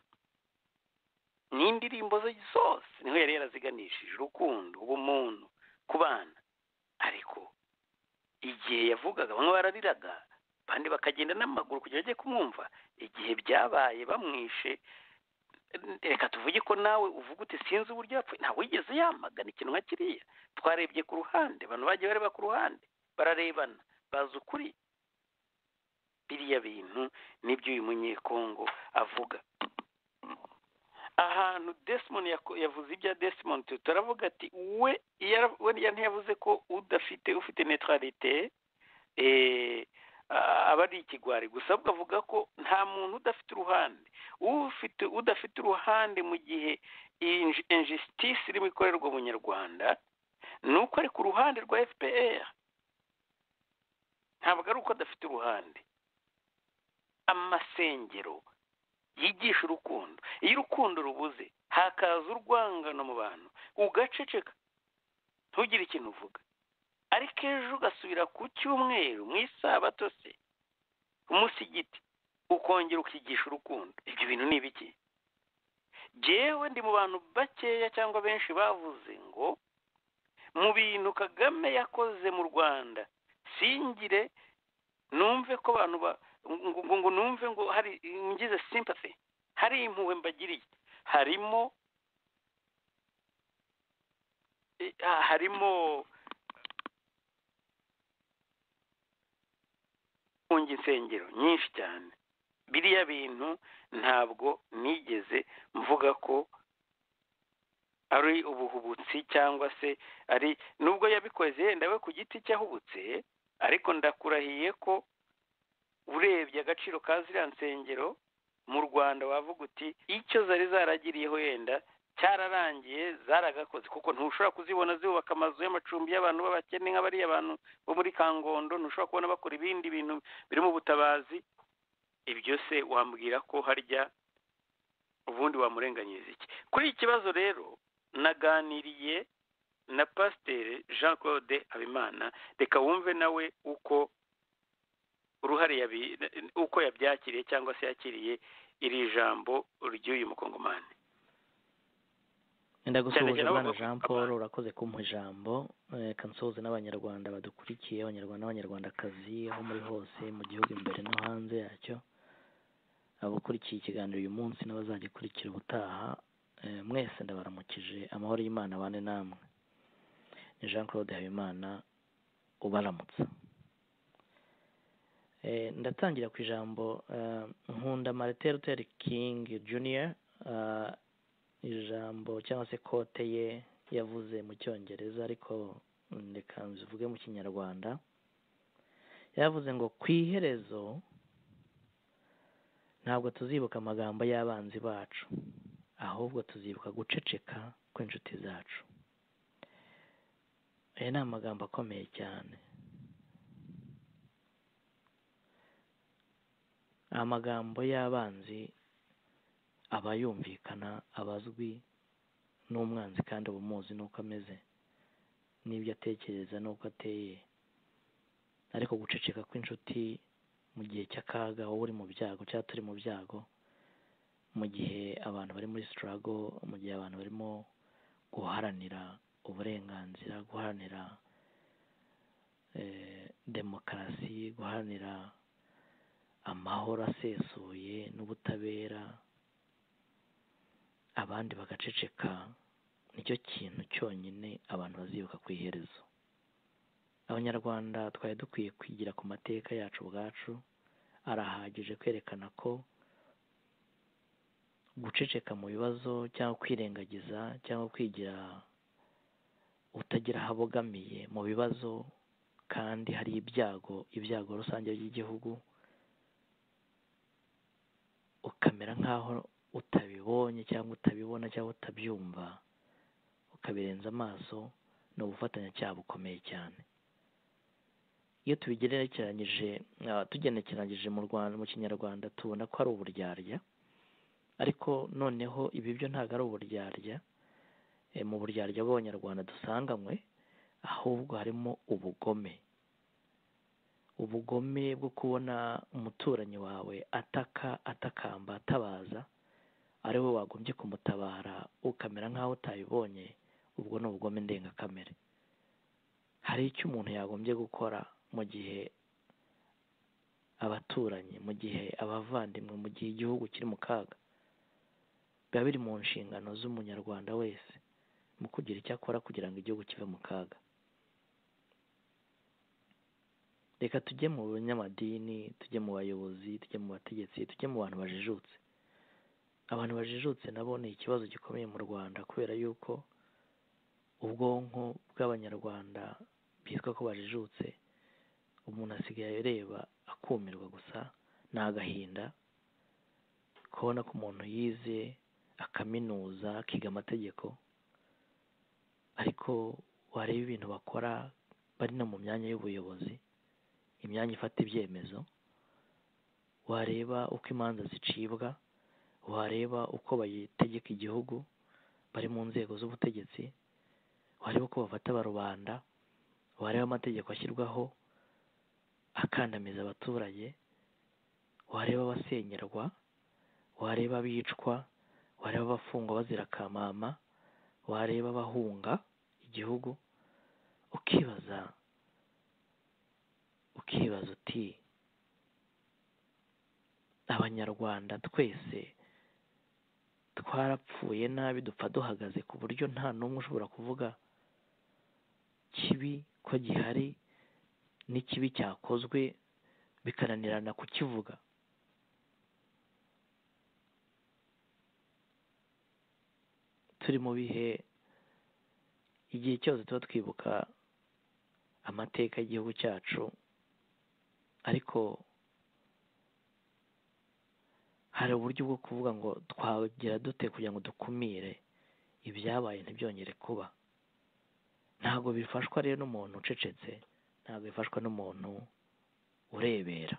n'indirimbo ze zose niho yari yaraziganishije urukundo ubumuntu ku bana ariko igihe yavugaga bamwe barariraga abandi bakagenda n'amaguru kugira bajye kumwumva igihe byabaye bamwishe reka tuvuge ko nawe uvuga uti sinzi uburyo yapfuye ntabwo wigeze yamagana ikintu nka kiriya twarebye ku ruhande abantu bagiye bareba ku ruhande bararebana bazi ukuri biriya bintu nibyo uyu munyekongo avuga ahantu desimoni yavuze ibya desimoni turavuga ati we ntiyavuze ko udafite ufite neutralité aba ari ikigwari gusa ahubwo avuga ko nta muntu udafite uruhande ufite udafite uruhande mu gihe injustice irimo ikorerwa umunyarwanda ni uko ari ku ruhande rwa fpr ntabwo ari uko adafite uruhande amasengero yigisha urukundo iyo urukundo rubuze hakaza urwangano mu bantu ugaceceka ntugire ikintu uvuga ariko ejo ugasubira ku cyumweru mu isabato se ku musigiti ukongera ukigisha urukundo ibyo bintu ni ibiki jyewe ndi mu bantu bakeya cyangwa benshi bavuze ngo mu bintu kagame yakoze mu rwanda singire numve ko abantu ngo ngo numve ngo hari ngize sympathy hari impuhwe mbagiriye harimo harimo kunga insengero nyinshi cyane biriya bintu ntabwo nigeze mvuga ko ari ubuhubutsi cyangwa se ari nubwo yabikoze yenda we ku giti cye ahubutse ariko ndakurahiye ko urebye agaciro ka ziriya nsengero mu rwanda wavuga uti icyo zari zaragiriyeho yenda cyararangiye zaragakoze kuko ntushobora kuzibona zubaka amazu y'amacumbi y'abantu b'abakene nk'abariya abantu bo muri kangondo ntushobora kubona bakora ibindi bintu birimo ubutabazi ibyo se wambwira ko harya ubundi wamurenganyiriza iki kuri iki kibazo rero naganiriye na pasiteri jean claude habimana reka wumve nawe uko uruhare uko yabyakiriye cyangwa se yakiriye iri jambo ry'uyu mukongomani ndagusuhuza abana jean paul urakoze kumpa ijambo reka nsuhuze n'abanyarwanda badukurikiye abanyarwanda n'abanyarwandakazi aho muri hose mu gihugu imbere no hanze yacyo abakurikiye ikiganiro uyu munsi n'abazagikurikira ubutaha mwese ndabaramukije amahoro y'imana abane namwe ni jean claude habimana ubaramutsa ndatangira ku ijambo nkunda marite luther king junior ijambo cyangwa se kote ye yavuze mu cyongereza ariko reka mbivuge mu kinyarwanda yavuze ngo ku iherezo ntabwo tuzibuka amagambo y'abanzi bacu ahubwo tuzibuka guceceka kw'inshuti zacu aya ni amagambo akomeye cyane amagambo y'abanzi aba yumvikana abazwi n'umwanzi kandi uba umuzi n'uko ameze n'ibyo atekereza n'uko ateye ariko guceceka kw'inshuti mu gihe cy'akaga wowe uri mu byago cyangwa turi mu byago mu gihe abantu bari muri sitarago mu gihe abantu barimo guharanira uburenganzira guharanira demokarasi guharanira amahoro asesuye n'ubutabera abandi bagaceceka nicyo kintu cyonyine abantu bazibuka ku iherezo abanyarwanda twari dukwiye kwigira ku mateka yacu ubwacu arahagije kwerekana ko guceceka mu bibazo cyangwa kwirengagiza cyangwa kwigira utagira aho abogamiye mu bibazo kandi hari ibyago ibyago rusange by'igihugu ukamera nk'aho utabibonye cyangwa utabibona cyangwa utabyumva ukabirenza amaso ni ubufatanyacyaha bukomeye cyane iyo tubigerekeranyije tugenekeranyije mu rwanda mu kinyarwanda tubona ko ari uburyarya ariko noneho ibi byo ntabwo ari uburyarya mu buryarya bw'abanyarwanda dusanganywe ahubwo harimo ubugome ubugome bwo kubona umuturanyi wawe ataka atakamba atabaza ari wowe wagombye kumutabara ukamera nk'aho utabibonye ubwo ni ubugome ndengakamere hari icyo umuntu yagombye gukora mu gihe abaturanyi mu gihe abavandimwe mu gihe igihugu kiri mu kaga biba biri mu nshingano z'umunyarwanda wese mu kugira icyo akora kugira ngo igihugu kive mu kaga reka tujye mu banyamadini tujye mu bayobozi tujye mu bategetsi tujye mu bantu bajijutse abantu bajijutse nabo ni ikibazo gikomeye mu rwanda kubera yuko ubwonko bw'abanyarwanda bitwa ko bajijutse umuntu asigaye areba akumirwa gusa ni agahinda kubona ko umuntu yize akaminuza akiga amategeko ariko wareba ibintu bakora bari no mu myanya y'ubuyobozi imyanya ifata ibyemezo wareba uko imanza zicibwa wareba uko bategeka igihugu bari mu nzego z'ubutegetsi wareba uko bafata barubanda wareba amategeko ashyirwaho akandamiza abaturage wareba abasengerwa wareba abicwa wareba abafungwa bazira kamama wareba abahunga igihugu ukibaza ukibaza uti abanyarwanda twese twarapfuye nabi dupfa duhagaze ku buryo nta n'umwe ushobora kuvuga kibi ko gihari n'ikibi cyakozwe bikananirana kukivuga turi mu bihe igihe cyose tuba twibuka amateka y'igihugu cyacu ariko hari uburyo bwo kuvuga ngo twagira dute kugira ngo dukumire ibyabaye ntibyongere kuba ntabwo bifashwa rero n'umuntu ucecetse ntabwo bifashwa n'umuntu urebera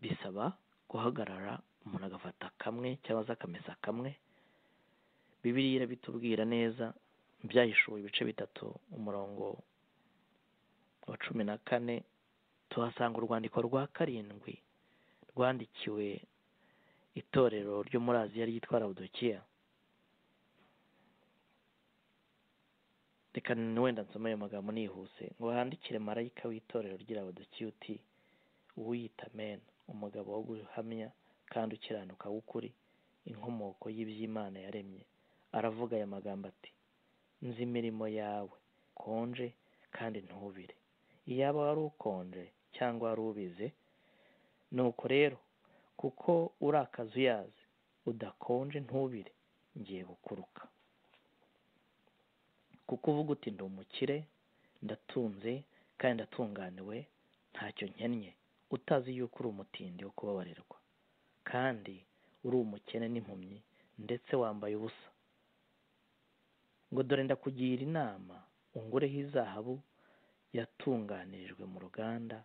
bisaba guhagarara umuntu agafata kamwe cyangwa se akamesa kamwe bibiriya irabitubwira neza byahishuwe ibice bitatu umurongo wa cumi na kane tuhasanga urwandiko rwa karindwi rwandikiwe itorero ryo muri aziya ryitwa rawudokiya reka wenda nsoma ayo magambo nihuse ngo handikire marayika w'itorero ry'irabudukiya uti uwiyita mena umugabo wo guhamya kandi ukiranuka w'ukuri inkomoko y'iby'imana yaremye aravuga aya magambo ati nzi imirimo yawe konje kandi ntubire iyaba wari ukonje cyangwa wari ubize nuko rero kuko urakaza uyazi udakonje ntubire ngiye gukuruka kuko uvuga uti ndi umukire ndatunze kandi ndatunganiwe ntacyo nkennye utazi yuko uri umutindi wo kubabarirwa kandi uri umukene n'impumyi ndetse wambaye ubusa ngo dore ndakugira inama ungureho izahabu yatunganirijwe mu ruganda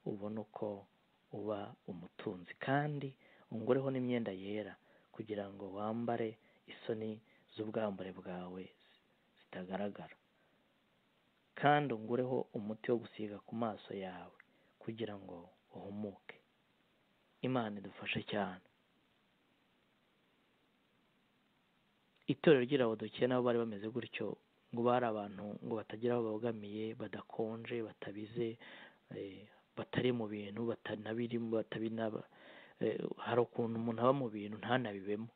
ubona uko uba umutunzi kandi ungureho n'imyenda yera kugira ngo wambare isoni z'ubwambure bwawe zitagaragara kandi ungureho umuti wo gusiga ku maso yawe kugira ngo uhumuke imana idufashe cyane itorero ry'irabudukiye nabo bari bameze gutyo ngo bari abantu ngo batagira aho babogamiye badakonje batabize batari mu bintu batanabirimo batabinaba hari ukuntu umuntu aba mu bintu ntanabibemo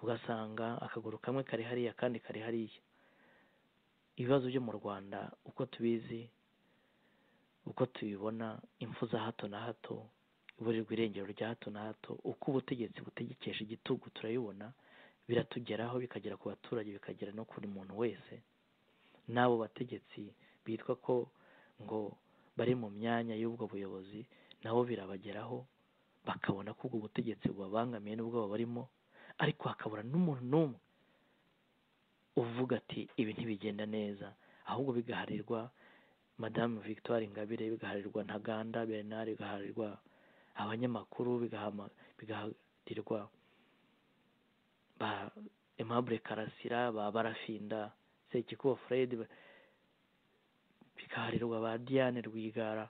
ugasanga akaguru kamwe kari hariya akandi kari hariya ibibazo byo mu rwanda uko tubizi uko tubibona impfu za hato na hato iburirwa irengero rya hato na hato uko ubutegetsi butegekesha igitugu turabibona biratugeraho bikagera ku baturage bikagera no kuri muntu wese n'abo bategetsi bitwa ko ngo bari mu myanya y'ubwo buyobozi nabo birabageraho bakabona ko ubwo butegetsi bubabangamiye n'ubwoba barimo ariko hakabura n'umuntu n'umwe uvuga ati ibi ntibigenda neza ahubwo bigaharirwa madamu victoire ingabire bigaharirwa ntaganda bernard bigaharirwa abanyamakuru bigaharirwa ba aimable karasira ba barafinda sekikubo fred bikaharirwa ba diane rwigara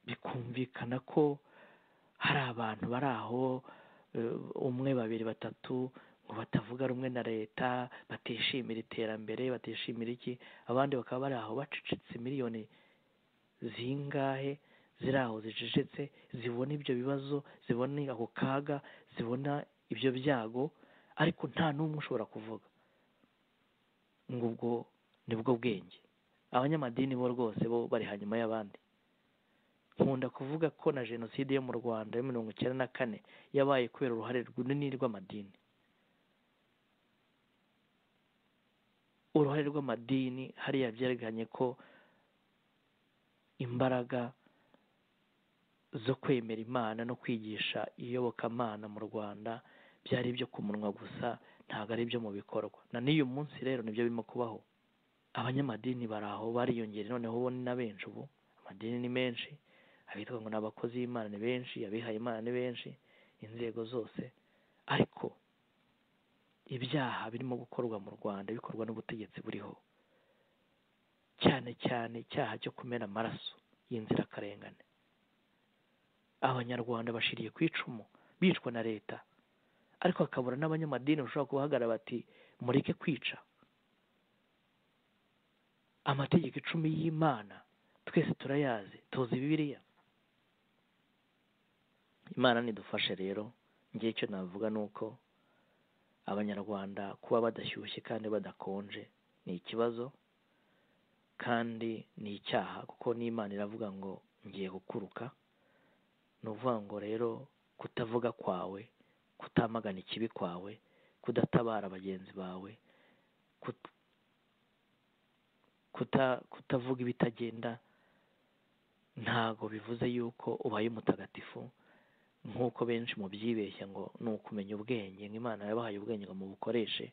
bikumvikana ko hari abantu bari aho umwe babiri batatu ngo batavuga rumwe na leta batishimira iterambere batishimira iki abandi bakaba bari aho bacecetse miliyoni zingahe ziri aho zicecetse zibona ibyo bibazo zibona ako kaga zibona ibyo byago ariko nta n'umwe ushobora kuvuga ngo ubwo nibwo bwenge abanyamadini bo rwose bo bari hanyuma y'abandi nkunda kuvuga ko na jenoside yo mu rwanda ya mirongo icyenda na kane yabaye kubera uruhare runini rw'amadini uruhare rw'amadini hariya byerekanye ko imbaraga zo kwemera imana no kwigisha iyobokamana mu rwanda byari ibyo ku munwa gusa ntabwo ari ibyo mu bikorwa na n'uyu munsi rero nibyo birimo kubaho abanyamadini bari aho bariyongera noneho ubona na benshi ubu amadini ni menshi abitwa ngo ni abakozi b'imana ni benshi abihaye imana ni benshi inzego zose ariko ibyaha birimo gukorwa mu rwanda bikorwa n'ubutegetsi buriho cyane cyane icyaha cyo kumena amaraso y'inzirakarengane abanyarwanda bashiriye ku icumu bicwa na leta ariko hakabura n'abanyamadini bashobora kubahagarara bati mureke kwica amategeko icumi y'imana twese turayazi tuzi bibiriya imana nidufashe rero ngewe icyo navuga ni uko abanyarwanda kuba badashyushye kandi badakonje ni ikibazo kandi ni icyaha kuko n'imana iravuga ngo ngiye gukuruka ni ukuvuga ngo rero kutavuga kwawe kutamagana ikibi kwawe kudatabara bagenzi bawe kutavuga ibitagenda ntago bivuze yuko ubaye umutagatifu nk'uko benshi mu byibeshya ngo ni ukumenya ubwenge nk'imana yabahaye ubwenge ngo mubukoreshe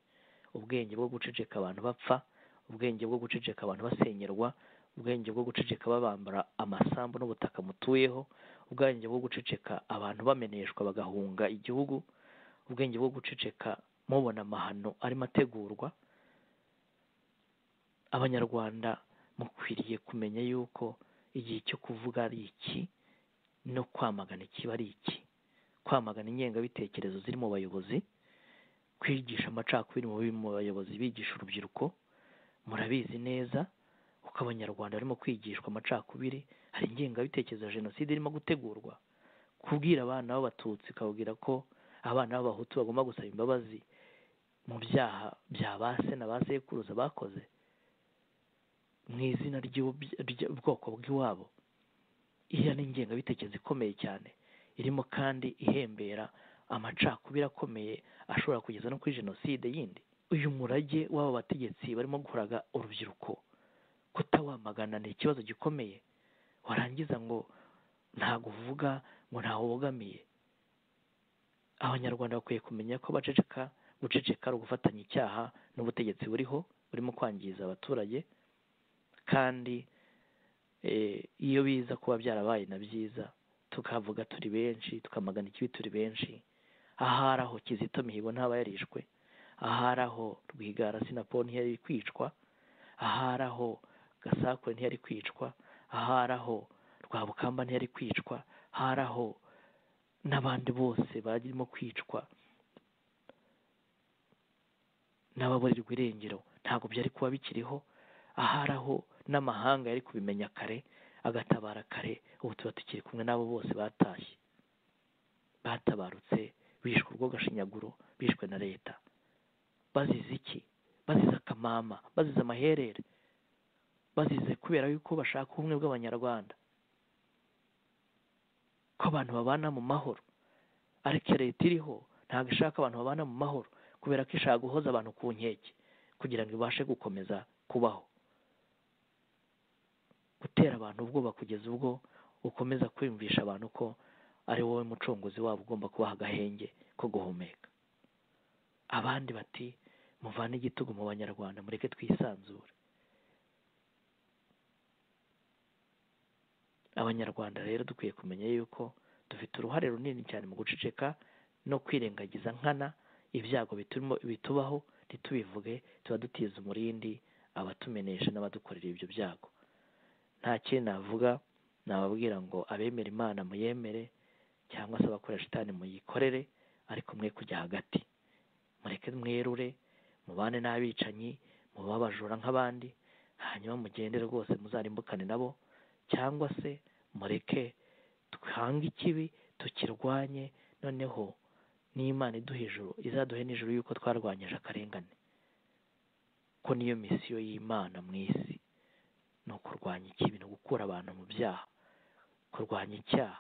ubwenge bwo guceceka abantu bapfa ubwenge bwo guceceka abantu basenyerwa ubwenge bwo guceceka babambara amasambu n'ubutaka mutuyeho ubwenge bwo guceceka abantu bameneshwa bagahunga igihugu ubwenge bwo guceceka mubona amahano arimo ategurwa abanyarwanda mukwiriye kumenya yuko igihe cyo kuvuga ari iki no kwamagana ikiba ari iki kwamagana ingengabitekerezo ziri mu bayobozi kwigisha amacakubiri mu bayobozi bigisha urubyiruko murabizi neza kuko abanyarwanda barimo kwigishwa amacakubiri hari ingengabitekerezo ya jenoside irimo gutegurwa kubwira abana b'abatutsi ukababwira ko abana b'abahutu bagomba gusaba imbabazi mu byaha bya ba se na ba sekuruza bakoze mu izina ry'ubwoko bw'iwabo iriya ni ingengabitekerezo ikomeye cyane irimo kandi ihembera amacakubiri akomeye ashobora kugeza no kuri jenoside yindi uyu murage w'aba bategetsi barimo gukoraga urubyiruko kutawamagana ni ikibazo gikomeye warangiza ngo ntago uvuga ngo ntawe ubogamiye abanyarwanda bakwiye kumenya ko baceceka guceceka ari ugufatanya icyaha n'ubutegetsi buriho burimo kwangiza abaturage kandi iyo biza kuba byarabaye na byiza tukavuga turi benshi tukamagana ikibi turi benshi ahari aho kizito mihigo ntaba yarishwe ahari aho rwigara sinapo ntiyari kwicwa ahari aho gasakure ntiyari kwicwa ahari aho rwabukamba ntiyari kwicwa ahari aho n'abandi bose barimo kwicwa n'ababurirwa irengero ntabwo byari kuba bikiriho ahari aho n'amahanga yari kubimenya kare agatabara kare ubu tuba tukiri kumwe n'abo bose batashye batabarutse bishwe urwo gashinyaguro bishwe na leta bazize iki bazize akamama bazize amaherere bazize kubera yuko bashaka ubumwe bw'abanyarwanda ko abantu babana mu mahoro ariko leta iriho ntabwo ishaka abantu babana mu mahoro kubera ko ishaka guhoza abantu ku nkeke kugira ngo ibashe gukomeza kubaho gutera abantu ubwoba kugeza ubwo ukomeza kwiyumvisha abantu ko ari wowe mucunguzi wabo ugomba kubaha agahenge ko guhumeka abandi bati muvane igitugu mu banyarwanda mureke twisanzure abanyarwanda rero dukwiye kumenya yuko dufite uruhare runini cyane mu guceceka no kwirengagiza nkana ibyago bitubaho ntitubivuge tuba dutiza umurindi abatumenesha n'abadukorera ibyo byago nta kindi navuga nababwira ngo abemera imana muyemere cyangwa se abakoresha itani muyikorere ariko mwe kujya hagati mureke mwerure mubane n'abicanyi mube abajura nk'abandi hanyuma mugende rwose muzarimbukane nabo cyangwa se mureke duhange ikibi tukirwanye noneho n'imana iduha ijuru izaduhe n'ijuru yuko twarwanyije akarengane ko niyo misiyo y'imana mu isi ni ukurwanya ikibi ni ugukura abantu mu byaha kurwanya icyaha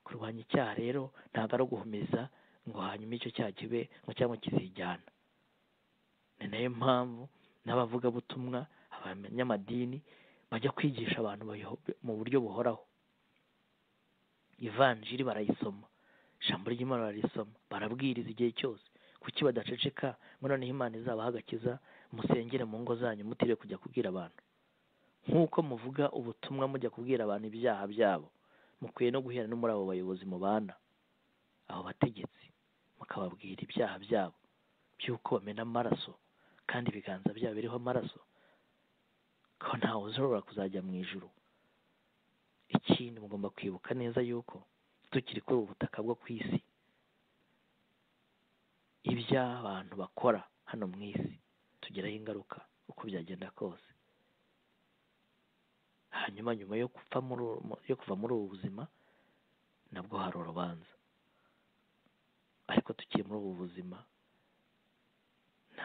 kurwanya icyaha rero ntabwo ari uguhumeza ngo hanyuma icyo cyaha kibe ngo cyangwa kizijyana ni nayo mpamvu n'abavugabutumwa abanyamadini bajya kwigisha abantu mu buryo buhoraho ivanjiri barayisoma ijambo ry'imana bararisoma barabwiriza igihe cyose kuki badaceceka ngo noneho imana izabaha agakiza musengere mu ngo zanyu mutiriwe kujya kubwira abantu nk'uko muvuga ubutumwa mujya kubwira abantu ibyaha byabo mukwiye no guhera no muri abo bayobozi mubana abo bategetsi mukababwira ibyaha byabo by'uko bamena amaraso kandi ibiganza byabo biriho amaraso ko ntawe uzorora kuzajya mu ijuru ikindi mugomba kwibuka neza yuko tukiri kuri ubu butaka bwo ku isi iby'abantu bakora hano mu isi tugiraho ingaruka uko byagenda kose hanyuma nyuma yo kuva muri yo kuva muri ubu buzima nabwo hari urubanza ariko tukiri muri ubu buzima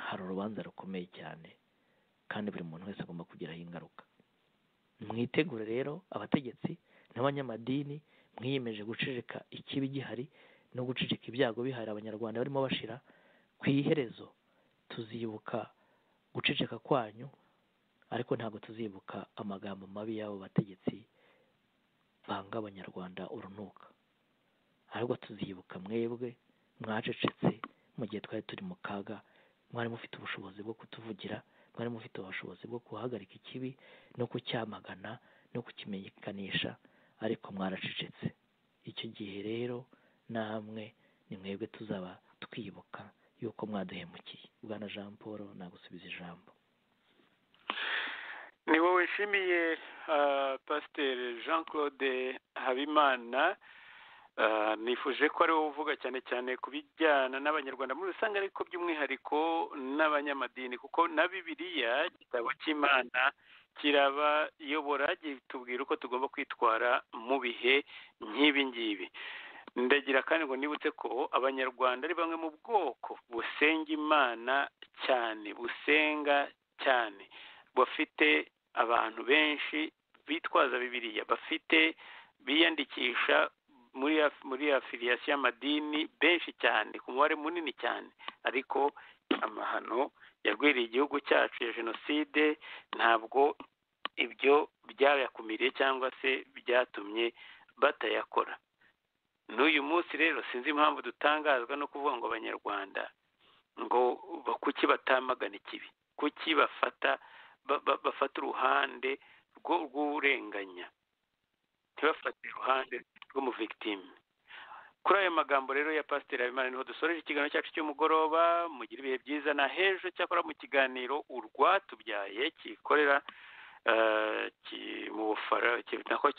hari urubanza rukomeye cyane kandi buri muntu wese agomba kugiraho ingaruka mwitegure rero abategetsi n'abanyamadini mwiyemeje guceceka ikibi gihari no guceceka ibyago bihari abanyarwanda barimo bashira ku iherezo tuzibuka guceceka kwanyu ariko ntabwo tuzibuka amagambo mabi y'abo bategetsi banga abanyarwanda urunuka ahubwo tuzibuka mwebwe mwacecetse mu gihe twari turi mu kaga mwari mufite ubushobozi bwo kutuvugira mwari mufite ubushobozi bwo guhagarika ikibi no kucyamagana no kukimenyekanisha ariko mwaracecetse icyo gihe rero namwe ni mwebwe tuzaba twibuka yuko mwaduhemukiye bwana jean paul nagusubiza ijambo ni wowe nshimiye pasiteri jean claude habimana nifuje ko ari wowe uvuga cyane cyane ku bijyana n'abanyarwanda muri rusange ariko by'umwihariko n'abanyamadini kuko na bibiriya igitabo cy'imana kirabayobora gitubwira uko tugomba kwitwara mu bihe nk'ibi ngibi ndagira kandi ngo nibutse ko abanyarwanda ari bamwe mu bwoko busenga imana cyane busenga cyane bafite abantu benshi bitwaza bibiriya bafite biyandikisha muri muri afiliyasi y'amadini benshi cyane ku mubare munini cyane ariko amahano yarwiriye igihugu cyacu ya jenoside ntabwo ibyo byayakumiriye cyangwa se byatumye batayakora n'uyu munsi rero sinzi impamvu dutangazwa no kuvuga ngo abanyarwanda ngo kuki batamagana ikibi kuki bafata bafata uruhande rw'urenganya ntibafate iruhande rw'umuvigitime kuri ayo magambo rero ya pasiteri habimana niho dusoreje ikiganiro cyacu cy'umugoroba mugire ibihe byiza na hejo cyakora mu kiganiro urwatubyaye kikorera mu bufara nako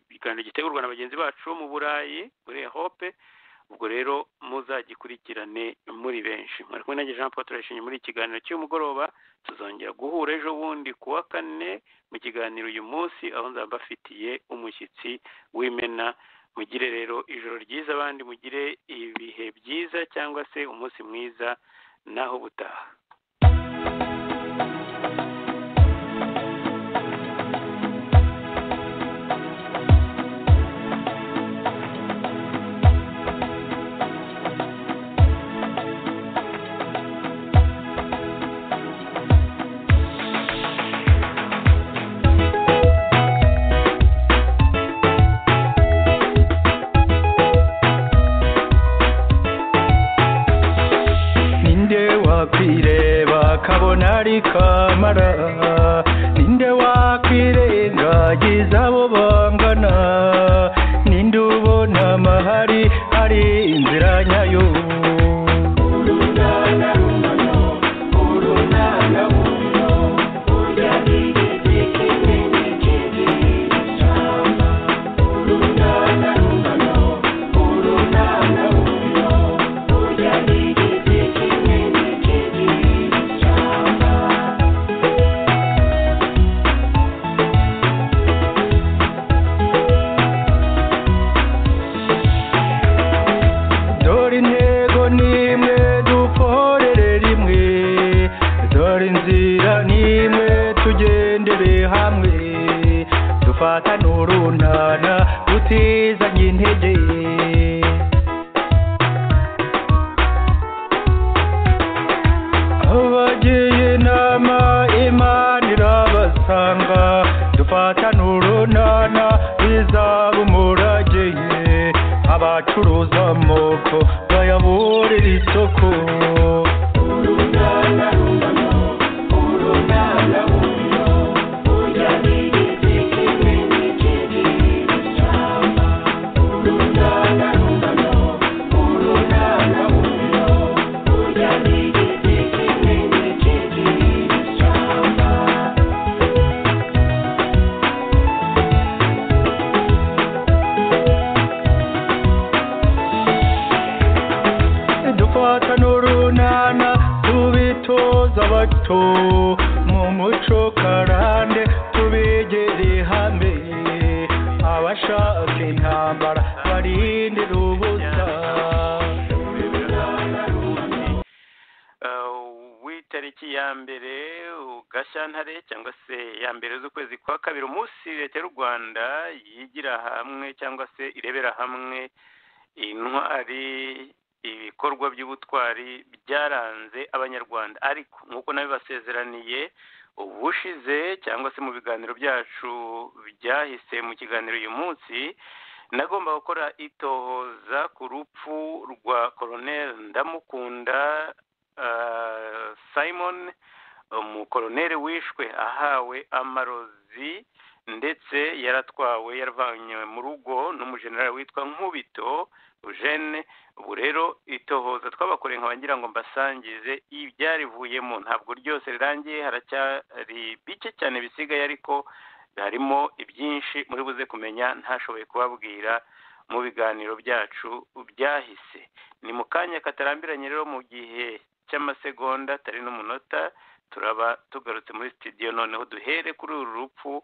ikiganiro gitegurwa na bagenzi bacu mu burayi muri hope ubwo rero muzagikurikirane muri benshi mwari kumwe nanjye jean paul turayishimye muri iki kiganiro cy'umugoroba tuzongera guhura ejo bundi ku wa kane mu kiganiro uyu munsi aho nzaba mbafitiye umushyitsi w'imena mugire rero ijoro ryiza abandi mugire ibihe byiza cyangwa se umunsi mwiza naho butaha kamara ninde wakwirengagiza abo bangana ninde ubona amahari ari inzira nyayo Thank you. imbata n'urunana tubitoza bato mu muco karande tubigere hamwe abashaka intambara barindira ubusa w'itariki ya mbere gashyantare cyangwa se ya mbere z'ukwezi kwa kabiri umunsi leta y'u rwanda yigira hamwe cyangwa se irebera hamwe intwari ibikorwa by'ubutwari byaranze abanyarwanda ariko nk'uko nabibasezeraniye ubushize cyangwa se mu biganiro byacu byahise mu kiganiro uyu munsi nagomba gukora itohoza ku rupfu rwa koroneri ndamukunda simon umukoroneri wishwe ahawe amarozi ndetse yaratwawe yaravanywe mu rugo n'umujenerali witwa nkubito eugene ubu rero itohoza twabakoreye nkaba ngira ngo mbasangize ibyarivuyemo ntabwo ryose rirangiye haracyari bike cyane bisigaye ariko harimo ibyinshi muri buze kumenya ntashoboye kubabwira mu biganiro byacu byahise ni mu kanya katarambiranye rero mu gihe cy'amasegonda atari n'umunota turaba tugarutse muri sitidiyo noneho duhere kuri uru rupfu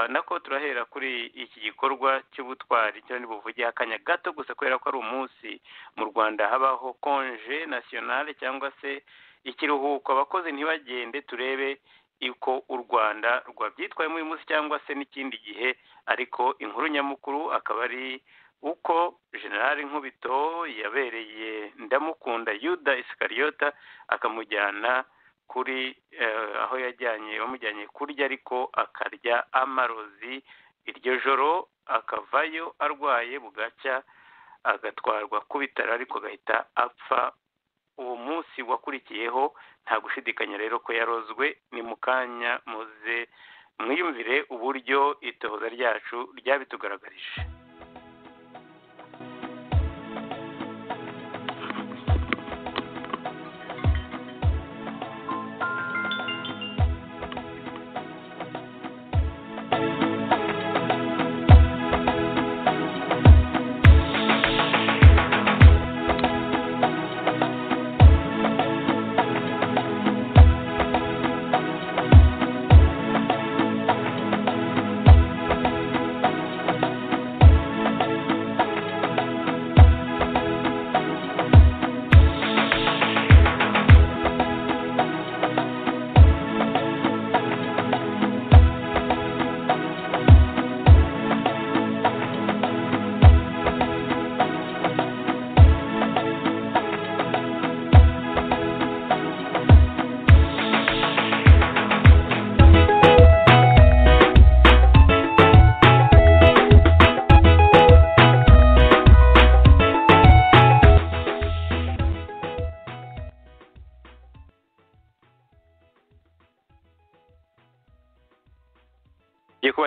nako turahera kuri iki gikorwa cy'ubutwari cyo buvuge akanya gato gusa kubera ko ari umunsi mu rwanda habaho konje nasiyonale cyangwa se ikiruhuko abakozi ntibagende turebe uko u rwanda rwabyitwayemo uyu munsi cyangwa se n'ikindi gihe ariko inkuru nyamukuru akaba ari uko generale nkubito yabereye ndamukunda yuda isikariyota akamujyana kuri aho yajyanye bamujyanye kurya ariko akarya amarozi iryo joro akavayo arwaye bugacya agatwarwa ku bitaro ariko agahita apfa uwo munsi wakurikiyeho nta gushidikanya rero ko yarozwe ni mu kanya muze mwiyumvire uburyo itohoza ryacu ryabitugaragarije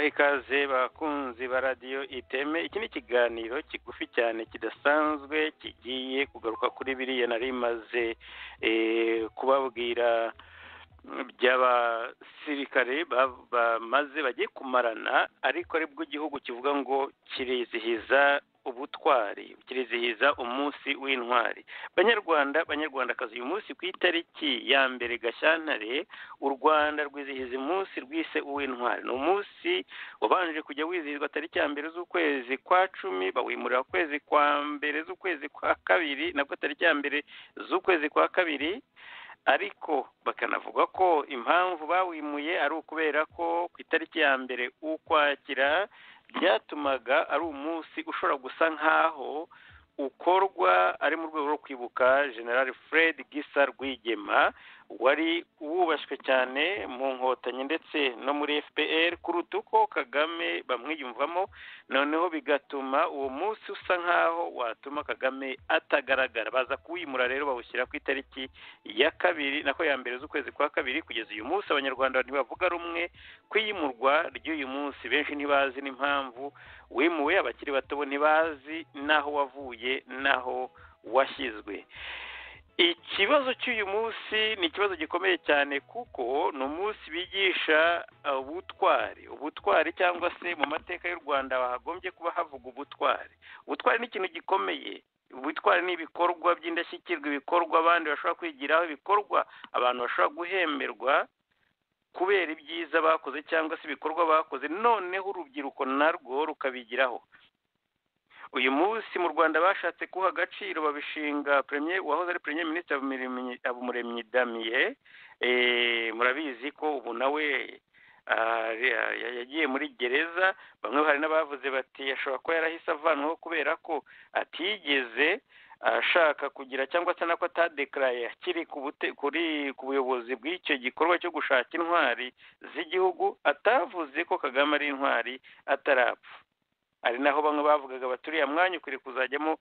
ikaze bakunzi ba radiyo iteme iki ni ikiganiro kigufi cyane kidasanzwe kigiye kugaruka kuri biriya nari imaze kubabwira by'abasirikare bamaze bagiye kumarana ariko aribwo igihugu kivuga ngo kirizihiza ubutwari kirizihiza umunsi w'intwari banyarwanda banyarwandakazi uyu munsi ku itariki ya mbere gashyantare u rwanda rwizihiza umunsi rwise uw'intwari ni umunsi wabanje kujya wizihizwa tariki ya mbere z'ukwezi kwa cumi bawimurira ukwezi kwa mbere z'ukwezi kwa kabiri nabwo tariki ya mbere z'ukwezi kwa kabiri ariko bakanavuga ko impamvu bawimuye ari ukubera ko ku itariki ya mbere ukwakira byatumaga ari umunsi ushobora gusa nk'aho ukorwa ari mu rwego rwo kwibuka general fred gisa rwigema wari wubashywe cyane mu nkotanyi ndetse no muri fpr kuruta uko kagame bamwiyumvamo noneho bigatuma uwo munsi usa nk'aho watuma kagame atagaragara baza kuwimura rero bawushyira ku itariki ya kabiri nako ya mbere z'ukwezi kwa kabiri kugeza uyu munsi abanyarwanda ntibavuga rumwe kwiyimurwa ry'uyu munsi benshi ntibazi n'impamvu wimuwe abakiri bato ntibazi n'aho wavuye n'aho washyizwe ikibazo cy'uyu munsi ni ikibazo gikomeye cyane kuko ni umunsi bigisha ubutwari ubutwari cyangwa se mu mateka y'u rwanda hagombye kuba havuga ubutwari ubutwari ni ikintu gikomeye ubutwari ni ibikorwa by'indashyikirwa ibikorwa abandi bashobora kwigiraho ibikorwa abantu bashobora guhemberwa kubera ibyiza bakoze cyangwa se ibikorwa bakoze noneho urubyiruko narwo rukabigiraho uyu munsi mu rwanda bashatse kuha agaciro babishinga premier wahoze ari premier minisitiri habumuremyi damiye murabizi ko ubu nawe yagiye muri gereza bamwe hari n'abavuze bati ashobora kuba yarahise avanwaho kubera ko atigeze ashaka kugira cyangwa se nako atadekaraye akiri ku buyobozi bw'icyo gikorwa cyo gushaka intwari z'igihugu atavuze ko kagame ari intwari atarapfa hari naho bamwe bavugaga baturiye mwanya ukwiriye kuzajyamo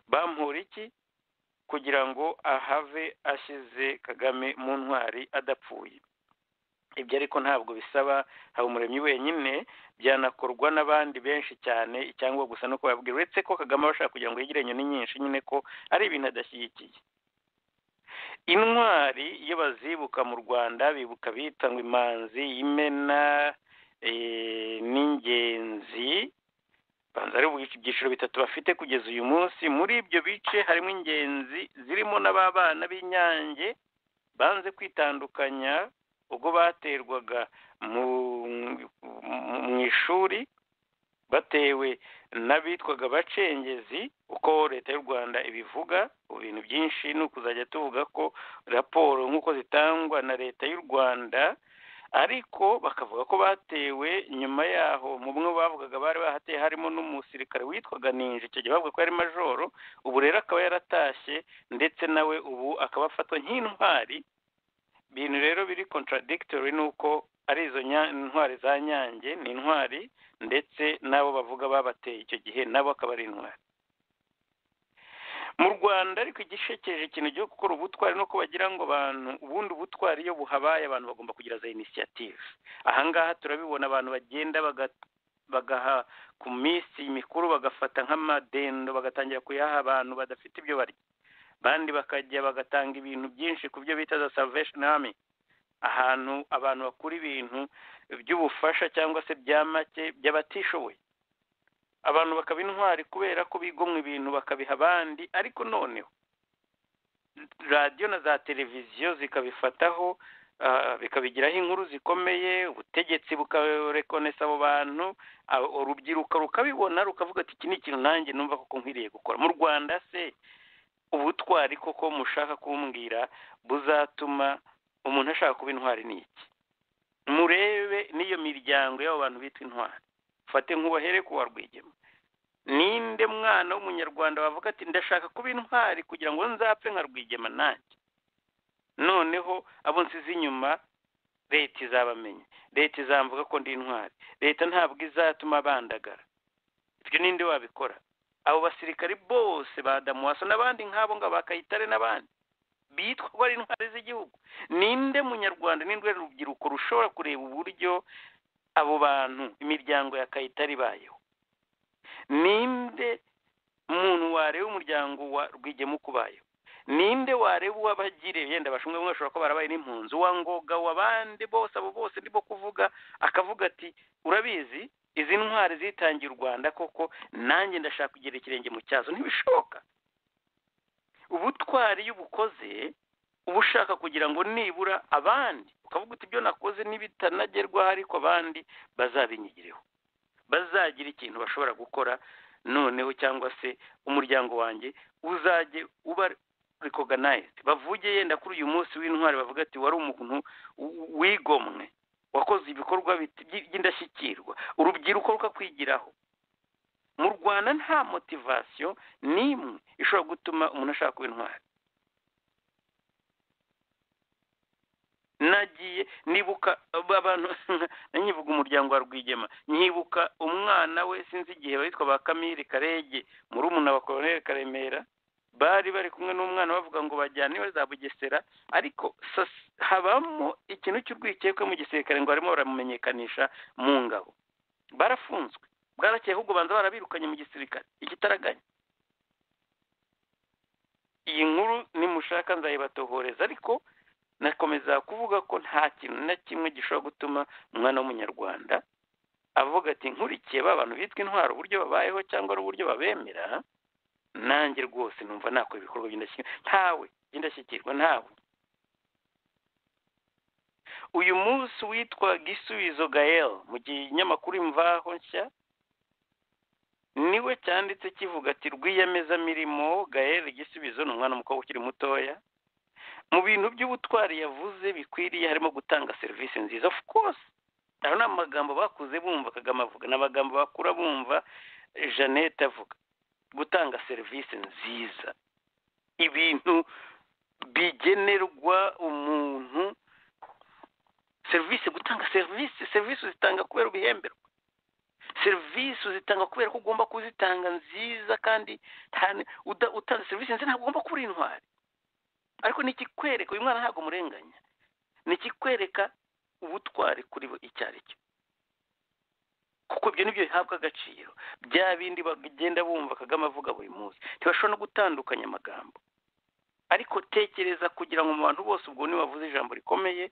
bampura iki kugira ngo ahave ashyize kagame mu ntwari adapfuye ibyo ariko ntabwo bisaba haba umuremyi wenyine byanakorwa n'abandi benshi cyane cyangwa gusa no kubabwira uretse ko kagame abashaka kugira ngo yigire inyoni nyinshi nyine ko ari ibintu adashyigikiye intwari iyo bazibuka mu rwanda bibuka bita ngo imanzi imena n'ingenzi banza ari ibyiciro bitatu bafite kugeza uyu munsi muri ibyo bice harimo ingenzi zirimo n'ababana b'inyange banze kwitandukanya ubwo baterwaga mu ishuri batewe n'abitwaga abacengezi uko leta y'u rwanda ibivuga ibintu byinshi ni ukuzajya tuvuga ko raporo nk'uko zitangwa na leta y'u rwanda ariko bakavuga ko batewe nyuma yaho mu bumwe bavugaga bari bahateye harimo n'umusirikare witwaga ninje icyo gihe bavuga ko yari majoro ubu rero akaba yaratashye ndetse nawe ubu akaba afatwa nk'intwari ibintu rero biri contradictory ni uko ari izo ntwari za nyange ni intwari ndetse n'abo bavuga babateye icyo gihe nabo akaba ari intwari mu rwanda ariko igishekeje ikintu cyo gukora ubutwari no bagira ngo abantu ubundi ubutwari iyo buhabaye abantu bagomba kugira za inisiyative ahangaha turabibona abantu bagenda bagaha ku minsi mikuru bagafata nk'amadendo bagatangira kuyaha abantu badafite ibyo barya abandi bakajya bagatanga ibintu byinshi ku byo bita za salvation army ahantu abantu bakura ibintu by'ubufasha cyangwa se bya make by'abatishoboye abantu bakaba intwari kubera ko bigomwa ibintu bakabiha abandi ariko noneho radiyo na za televiziyo zikabifataho bikabigiraho inkuru zikomeye ubutegetsi bukarekonesa abo bantu urubyiruko rukabibona rukavuga ati iki ni ikintu nanjye numva ko nkwiriye gukora mu rwanda se ubutwari koko mushaka kumbwira buzatuma umuntu ashaka kuba intwari ni iki murebe n'iyo miryango y'abo bantu bita intwari mfate nk'ubahere ku warwigema ninde mwana w'umunyarwanda wavuga ati ndashaka kuba intwari kugira ngo nzapfe nka rwigema nanjye noneho abo nsize inyuma leta izabamenya leta izamvuga ko ndi intwari leta ntabwo izatuma bandagara ibyo ninde wabikora abo basirikari bose ba damuwaso n'abandi nk'abo ngabo ba kayitare n'abandi bitwa ko ari intwari z'igihugu ninde munyarwanda n'indwara y'urubyiruko rushobora kureba uburyo abo bantu imiryango ya kayitare ibayeho ninde muntu wareba umuryango wa rwigema uko ubayeho ninde wareba uwabagire yenda bashumwe bamwe bashobora kuba barabaye n'impunzi wa ngoga w'abandi bose abo bose nibo kuvuga akavuga ati urabizi izi ntwari zitangiye u rwanda koko nanjye ndashaka kugira ikirenge mu cyazo ntibishoboka ubutwari iyo ubukoze uba ushaka kugira ngo nibura abandi ukavuga uti ibyo nakoze n'ibitanagerwaho ariko abandi bazabinyigireho bazagira ikintu bashobora gukora noneho cyangwa se umuryango wanjye uzajye uba rekoganayizidi bavuge yenda kuri uyu munsi w'intwari bavuga ati wari umuntu wigomwe wakoze ibikorwa by'indashyikirwa urubyiruko rukakwigiraho mu rwanda nta motivasiyo n'imwe ishobora gutuma umuntu ashaka kuba intwari nagiye nibuka abantu nyivuga umuryango wa rwigema nyibuka umwana we sinzi igihe witwa ba kamiri karege muri umuna wa koroneri karemera bari bari kumwe n'umwana bavuga ngo bajyane iwe za bugesera ariko habamo ikintu cy'urwikekwe mu gisirikare ngo barimo baramumenyekanisha mu ngabo barafunzwe bwarakeye ahubwo banza barabirukanye mu gisirikare ikitaraganya iyi nkuru nimushaka nzayibatohoreza ariko nakomeza kuvuga ko nta kintu na kimwe gishobora gutuma umwana w'umunyarwanda avuga ati nkurikiye ba bantu bitwa intwaro uburyo babayeho cyangwa n'uburyo babemera nanjye rwose numva nakora ibikorwa by'indashyikirwa ntawe by'indashyikirwa ntawe uyu munsi witwa gisubizo gael mu kinyamakuru imvaho nshya niwe cyanditse kivuga ati rwiyemezamirimo gael igisubizo ni umwana w'umukobwa ukiri mutoya mu bintu by'ubutwari yavuze bikwiriye harimo gutanga serivisi nziza of course aho ni amagambo bakuze bumva kagame avuga ni amagambo bakura bumva jeannette avuga gutanga serivisi nziza ibintu bigenerwa umuntu serivisi gutanga serivisi serivisi uzitanga kubera ubihemberwa serivisi uzitanga kubera ko ugomba kuzitanga nziza kandi utanga serivisi nziza ntabwo ugomba kuba uri intwari ariko ni ikikwereka uyu mwana ntabwo umurenganya ni ikikwereka ubutwari kuri bo icyo ari cyo kuko ibyo nibyo bihabwa agaciro bya bindi bagenda bumva kagame avuga buri munsi ntibashobora no gutandukanya amagambo ariko tekereza kugira ngo mu bantu bose ubwo nibavuze ijambo rikomeye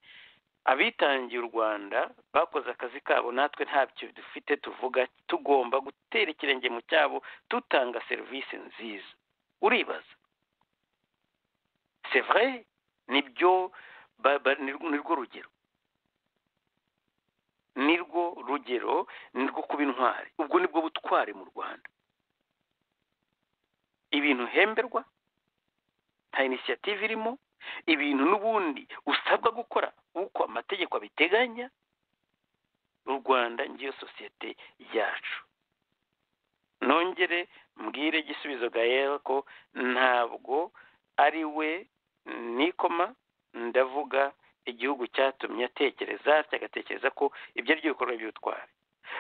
abitangiye u rwanda bakoze akazi kabo natwe ntabyo dufite tuvuga tugomba gutera ikirenge mu cyabo dutanga serivisi nziza uribaza sevure nibyo nirwo rugero nirwo rugero nirwo kuba intwari ubwo nibwo butwari mu rwanda ibintu hemberwa nta inisiyative irimo ibintu n'ubundi usabwa gukora uko amategeko abiteganya u rwanda ngiyo sosiyete yacu nongere mbwire igisubizo gael ko ntabwo ari we nikoma ndavuga igihugu cyatumye atekereza cyagatekereza ko ibyo ari byo bikorwa by'ubutwari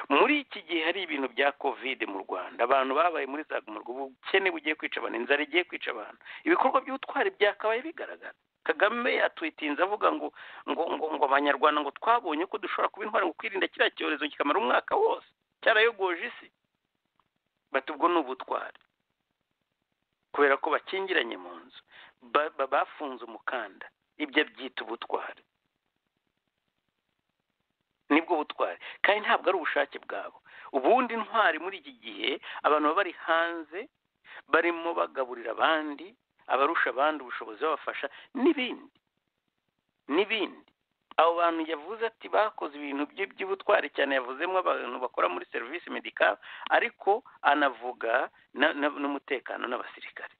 muri iki gihe hari ibintu bya kovide mu rwanda abantu babaye muri za gumurwa ubukene bugiye kwica abantu inzara igiye kwica abantu ibikorwa by'ubutwari byakabaye bigaragara kagame yatwitinze avuga ngo ngo ngo ngo abanyarwanda ngo twabonye ko dushobora kuba intwari ngo kwirinda kiriya cyorezo kikamara umwaka wose cyarayogoje isi bati ubwo ni ubutwari kubera ko bakingiranye mu nzu bafunze umukanda ibyo abyita ubutwari nibwo butwari kandi ntabwo ari ubushake bwabo ubundi intwari muri iki gihe abantu baba bari hanze barimo bagaburira abandi abarusha abandi ubushobozi babafasha n'ibindi n'ibindi abo bantu yavuze ati bakoze ibintu by'ubutwari cyane yavuzemo abantu bakora muri serivisi medikari ariko anavuga n'umutekano n'abasirikare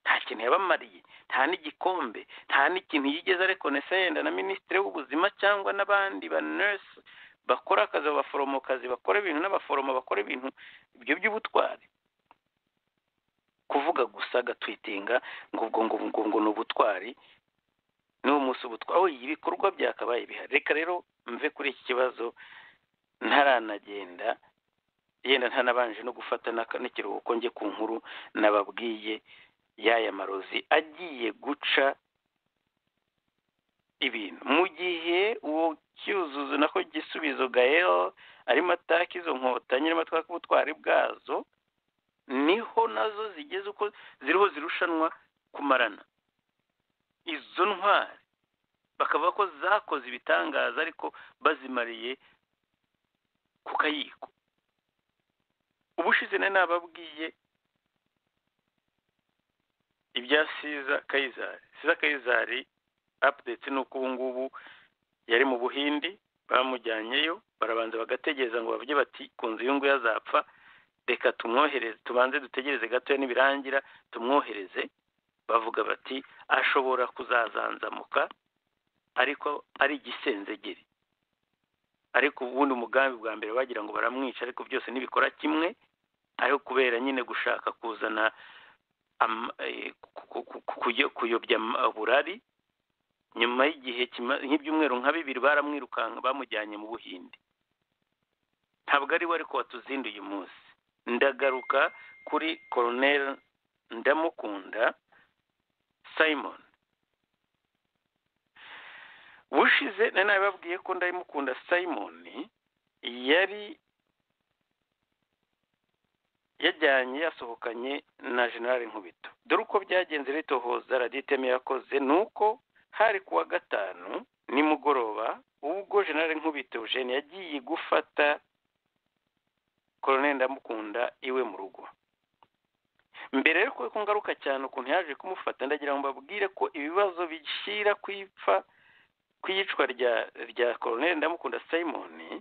nta kintu yabamariye nta n'igikombe nta n'ikintu yigeze arekonesa yenda na minisitiri w'ubuzima cyangwa n'abandi ba nurse bakora akazi abaforomokazi bakora ibintu n'abaforomo bakora ibintu ibyo by'ubutwari kuvuga gusa agatwitinga ngo ubwo ngo ngo ngo ni ubutwari ni umunsi ubutwari aho ibikorwa byakabaye bihari reka rero mve kuri iki kibazo ntaranagenda yenda ntanabanje no gufata n'ikiruhuko njye ku nkuru nababwiye y'aya marozi agiye guca ibintu mu gihe uwo cyuzuzo nako gisubizo gael arimo ataka izo nkotanyi arimo ataka ubutwari bwazo niho nazo zigeze uko ziriho zirushanwa kumarana izo ntwari bakavuga ko zakoze ibitangaza ariko bazimariye ku kayiko ubushize nari nababwiye ibya siza kayizari siza kayizari apudeti ni uko ubu ngubu yari mu buhindi bamujyanyeyo barabanza bagategereza ngo bavuge bati ku nzu y'ungu yazapfa reka tumwohereze tubanze dutegereze gatoya nibirangira tumwohereze bavuga bati ashobora kuzazanzamuka ariko ari igisenzegeri ariko ubundi umugambi bwa mbere bagira ngo baramwica ariko byose ntibikora kimwe ariko kubera nyine gushaka kuzana kuyobya burari nyuma y'igihe nk'ibyumweru nka bibiri baramwirukanka bamujyanye mu buhinde ntabwo ari we ariko watuzindi uyu munsi ndagaruka kuri koroneri ndamukunda simon bushize nari nabibabwiye ko ndabimukunda simon yari yajyanye yasohokanye na generale nkubito dore uko byagenze ritohoza raditeme yakoze ni uko hari ku wa gatanu nimugoroba ubwo generale nkubito eugene yagiye gufata koroneli ndamukunda iwe mu rugo mbere yo ko ngaruka cyane ukuntu yaje kumufata ndagira ngo mbabwire ko ibibazo bishyira ku ipfa ku iyicwa rya rya koroneri ndamukunda simon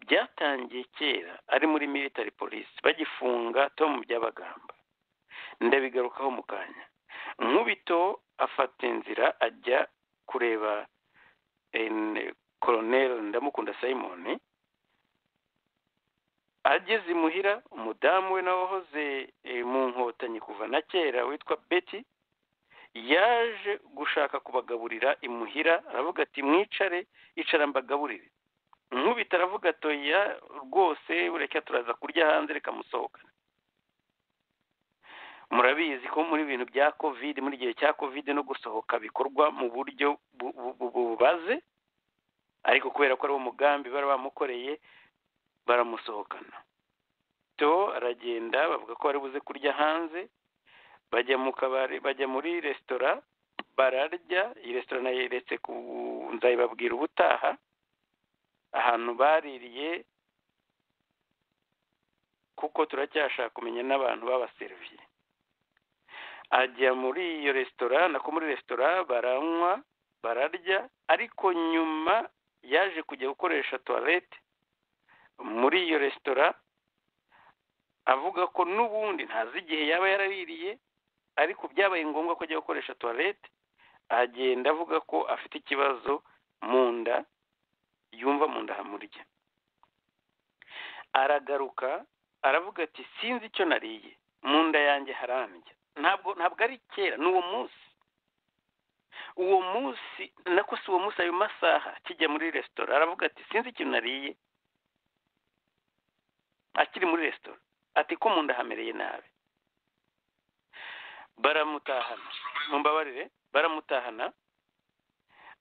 byatangiye kera ari muri military polisi bagifunga tomu by'abagamba ndabigarukaho mu kanya nkubito afata inzira ajya kureba koroneri ndamukunda simon ageze imuhira umudamu we nawe wahoze mu nkotanyi kuva na kera witwa beti yaje gushaka kubagaburira imuhira aravuga ati mwicare icara mbagaburire nkubita aravuga atoya rwose ureke turaza kurya hanze reka musohokane murabizi ko muri bintu bya kovide muri gihe cya kovide no gusohoka bikorwa mu buryo bubaze ariko kubera ko ari wo mugambi bari bamukoreye baramusohokana to aragenda bavuga ko bari buze kurya hanze bajya mu kabari bajya muri resitora bararya iyi resitora nayo yeretse ku nzayibabwira ubutaha ahantu baririye kuko turacyashaka kumenya n'abantu babaseriviye ajya muri iyo resitora nako muri resitora baranywa bararya ariko nyuma yaje kujya gukoresha tuwarete muri iyo resitora avuga ko n'ubundi ntazi igihe yaba yaraririye ariko byabaye ngombwa ko ajya gukoresha tuwarete agenda avuga ko afite ikibazo mu nda yumva mu nda hamurya aragaruka aravuga ati sinzi icyo nariye mu nda yanjye harandya ntabwo ntabwo ari kera ni uwo munsi uwo munsi nako si uwo munsi ayo masaha kijya muri resitora aravuga ati sinzi ikintu nariye akiri muri resitora ati ko mu nda hamereye nabi baramutahana mumbabarire baramutahana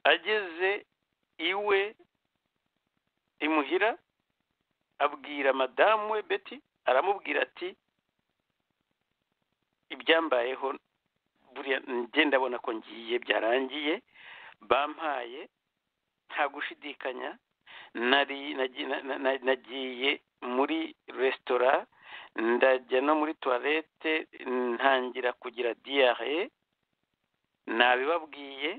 ageze iwe imuhira abwira madamu we beti aramubwira ati ibyambayeho buriya ngenda abona ko ngiye byarangiye bampaye nta gushidikanya nagiye muri resitora ndajya no muri tuwarete ntangira kugira diyare nabibabwiye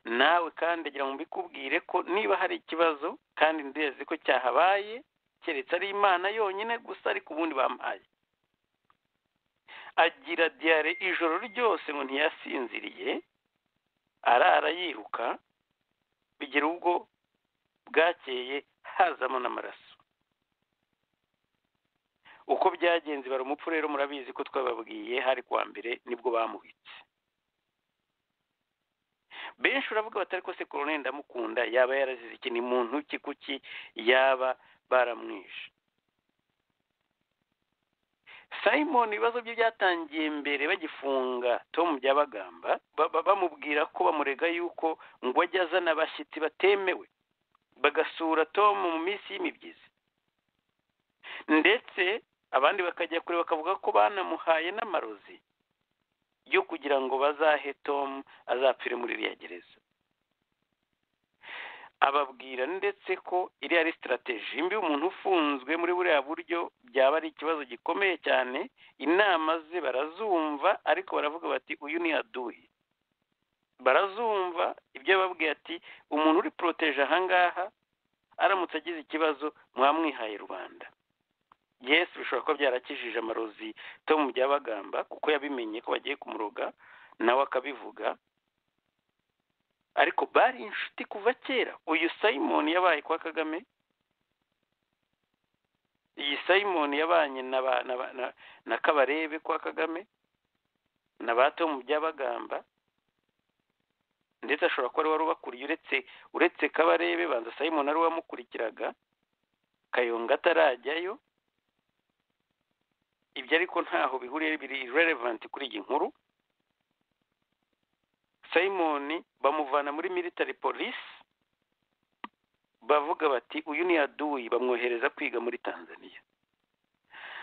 nawe kandi agira ngo mbikubwire ko niba hari ikibazo kandi ndezi ko cyahabaye keretse ari imana yonyine gusa ariko ubundi bampaye agira diyare ijoro ryose ngo ntiyasinziriye arara yiruka bigira ubwo bwakeye hazamo n'amaraso uko byagenze bari umupfu rero murabizi ko twababwiye hari kuwa mbere nibwo bamubitse benshi uravuga batari ko se koroneri ndamukunda yaba yarazize ikintu muntu ki kuki yaba baramwishe simon ibibazo bye byatangiye mbere bagifunga tom byabagamba bamubwira ko bamurega yuko ngo ajye azana abashyitsi batemewe bagasura tom mu minsi y'imibyizi ndetse abandi bakajya kure bakavuga ko banamuhaye n'amarozi yo kugira ngo bazahe tom azapfire muri iriya gereza ababwira ndetse ko iriya ari sitarateji mbi umuntu ufunzwe muri buriya buryo byaba ari ikibazo gikomeye cyane inama ze barazumva ariko baravuga bati uyu ni aduyi barazumva ibyo babwiye ati umuntu uri poroteje ahangaha aramutse agize ikibazo mwamwihaye rubanda yesu bishobora kuba byarakijije amarozi tom byabagamba kuko yabimenye ko bagiye kumuroga nawe akabivuga ariko bari inshuti kuva kera uyu simon yabaye kwa kagame iyi simon yabanye na kabarebe kwa kagame na ba tom byabagamba ndetse ashobora kuba ari wari ubakuriye uretse uretse kabarebe banza simon ari wamukurikiraga kayonga atarajyayo ibyo ariko ntaho bihuriye biri relevanti kuri iyi nkuru simon bamuvana muri military police bavuga bati uyu ni aduyi bamwohereza kwiga muri tanzania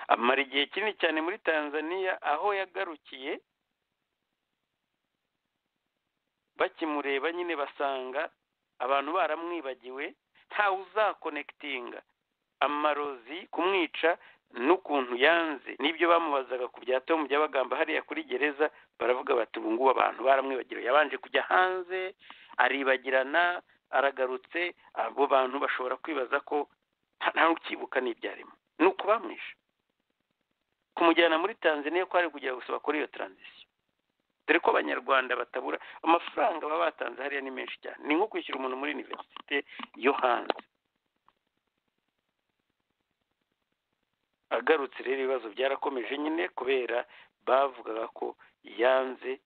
amara igihe kinini cyane muri tanzania aho yagarukiye bakimureba nyine basanga abantu baramwibagiwe ntawe uzakonekitinga amarozi kumwica n'ukuntu yanze n'ibyo bamubazaga ku bya tomu by'abagamba hariya kuri gereza baravuga bati ubu ngubu abantu baramwibagiriwe yabanje kujya hanze aribagirana aragarutse abo bantu bashobora kwibaza ko ntawe ukibuka n'ibyarimo ni ukubamwisha kumujyana muri tanzania ko hari kujya gusaba kuri iyo taranzisiyo dore ko abanyarwanda batabura amafaranga baba batanze hariya ni menshi cyane ni nko kwishyura umuntu muri univerisite yo hanze agarutse rero ibibazo byarakomeje nyine kubera bavugaga ko yanze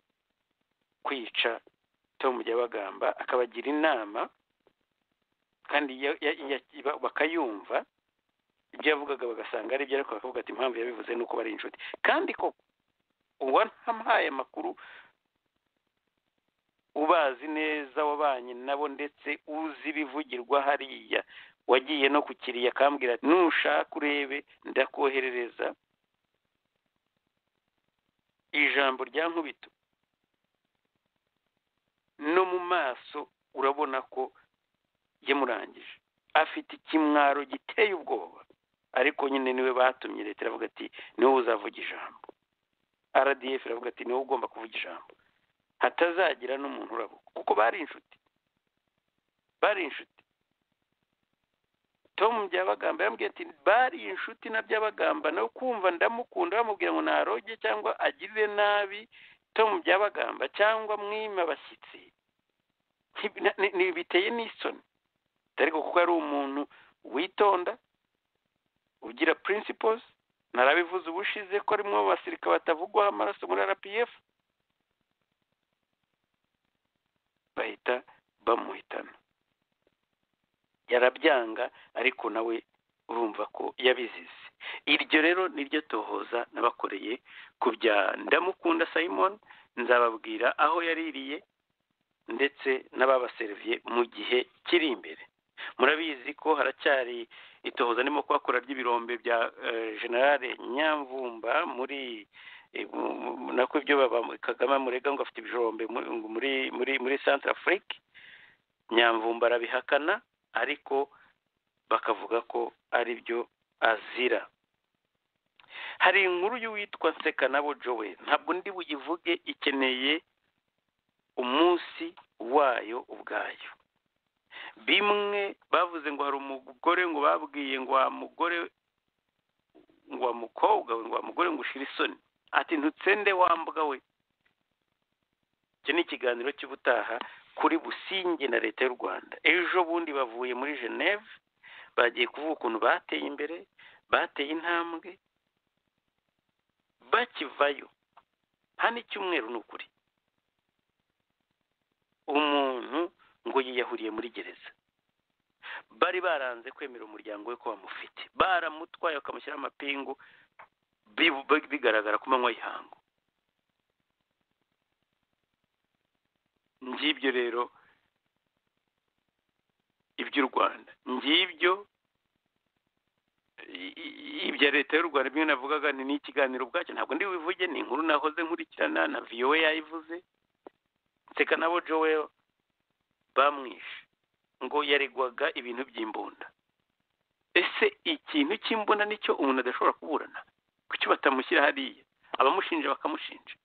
kwica tom bagamba akabagira inama kandi bakayumva ibyo yavugaga bagasanga ari ibyo ariko bakavuga ati impamvu yabivuze ni uko bari inshuti kandi ko uba ntamuhaye amakuru ubazi neza wabanye nabo ndetse uzi ibivugirwa hariya wagiye no ku kiriya akambwira ati nushaka urebe ndakoherereza ijambo rya nkubito no mu maso urabona ko yamurangije afite ikimwaro giteye ubwoba ariko nyine niwe batumye leta iravuga ati niwe uzavuga ijambo rdf iravuga ati niwe ugomba kuvuga ijambo hatazagira n'umuntu urabuka kuko bari inshuti bari inshuti tom byabagamba yambwiye ati bari inshuti na byabagamba no kumva ndamukunda bamubwira ngo naroge cyangwa agirire nabi tom byabagamba cyangwa mwima abashyitsi biteye n'isoni ariko kuko ari umuntu witonda ugira principles narabivuze ubushize ko rimwe mu basirikare batavugwaho amaraso muri rpf bahita bamuhitana yarabyanga ariko nawe urumva ko yabizize iryo rero niryo tohoza nabakoreye ku bya ndamukunda simon nzababwira aho yaririye ndetse n'ababaseriviye mu gihe kiri imbere murabizi ko haracyari itohoza ndimo kuhakora ry'ibirombe bya generale nyamvumba muri nako ibyo kagame murega ngo afite ibijombe muri muri muri centre afurike nyamvumba arabihakana ariko bakavuga ko ari byo azira hari inkuru y'uwitwa nseka nabo jowe ntabwo ndi buyivuge ikeneye umunsi wayo ubwayo bimwe bavuze ngo hari umugore ngo babwiye ngo wa mugore ngo wa mukobwa we ngo wa mugore ngo ushire isoni ati ntutsende wambwa we icyo ni ikiganiro cy'ubutaha kuri businge na leta y'u rwanda ejo bundi bavuye muri geneve bagiye kuvuga ukuntu bateye imbere bateye intambwe bakivayo hano icyumweru ni ukuri umuntu ngo yiyahuriye muri gereza bari baranze kwemera umuryango we ko bamufite baramutwaye bakamushyiraho amapingu bigaragara ku manywa y'ihangu ngibyo rero iby'u rwanda ngibyo ibya leta y'u rwanda bimwe navugaga ni n'ikiganiro ubwacyo ntabwo ndi bubivuge ni inkuru nahoze nkurikirana na viyowe yayivuze nseka nabo jowe bamwishe ngo yaregwaga ibintu by'imbunda ese ikintu cy'imbunda nicyo umuntu adashobora kuburana kuki batamushyira hariya abamushinja bakamushinja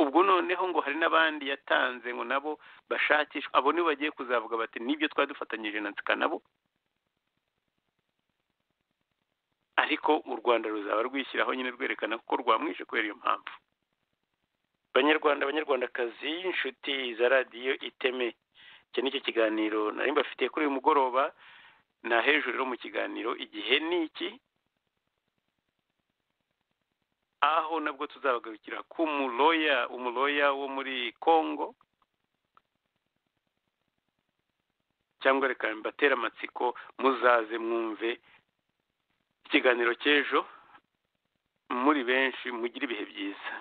ubwo noneho ngo hari n'abandi yatanze ngo nabo bashakishwa abo nibo bagiye kuzavuga bati nibyo twari dufatanyije na nseka nabo ariko u rwanda ruzaba rwishyiraho nyine rwerekana ko rwamwishe kubera iyo mpamvu banyarwanda abanyarwandakazi inshuti za radiyo iteme iki nicyo kiganiro nari mbafitiye kuri uyu mugoroba na hejuru rero mu kiganiro igihe ni iki aho nabwo tuzabagarukira ku muroya umuroya wo muri congo cyangwa reka mbatera amatsiko muzaze mwumve ikiganiro cy'ejo muri benshi mugire ibihe byiza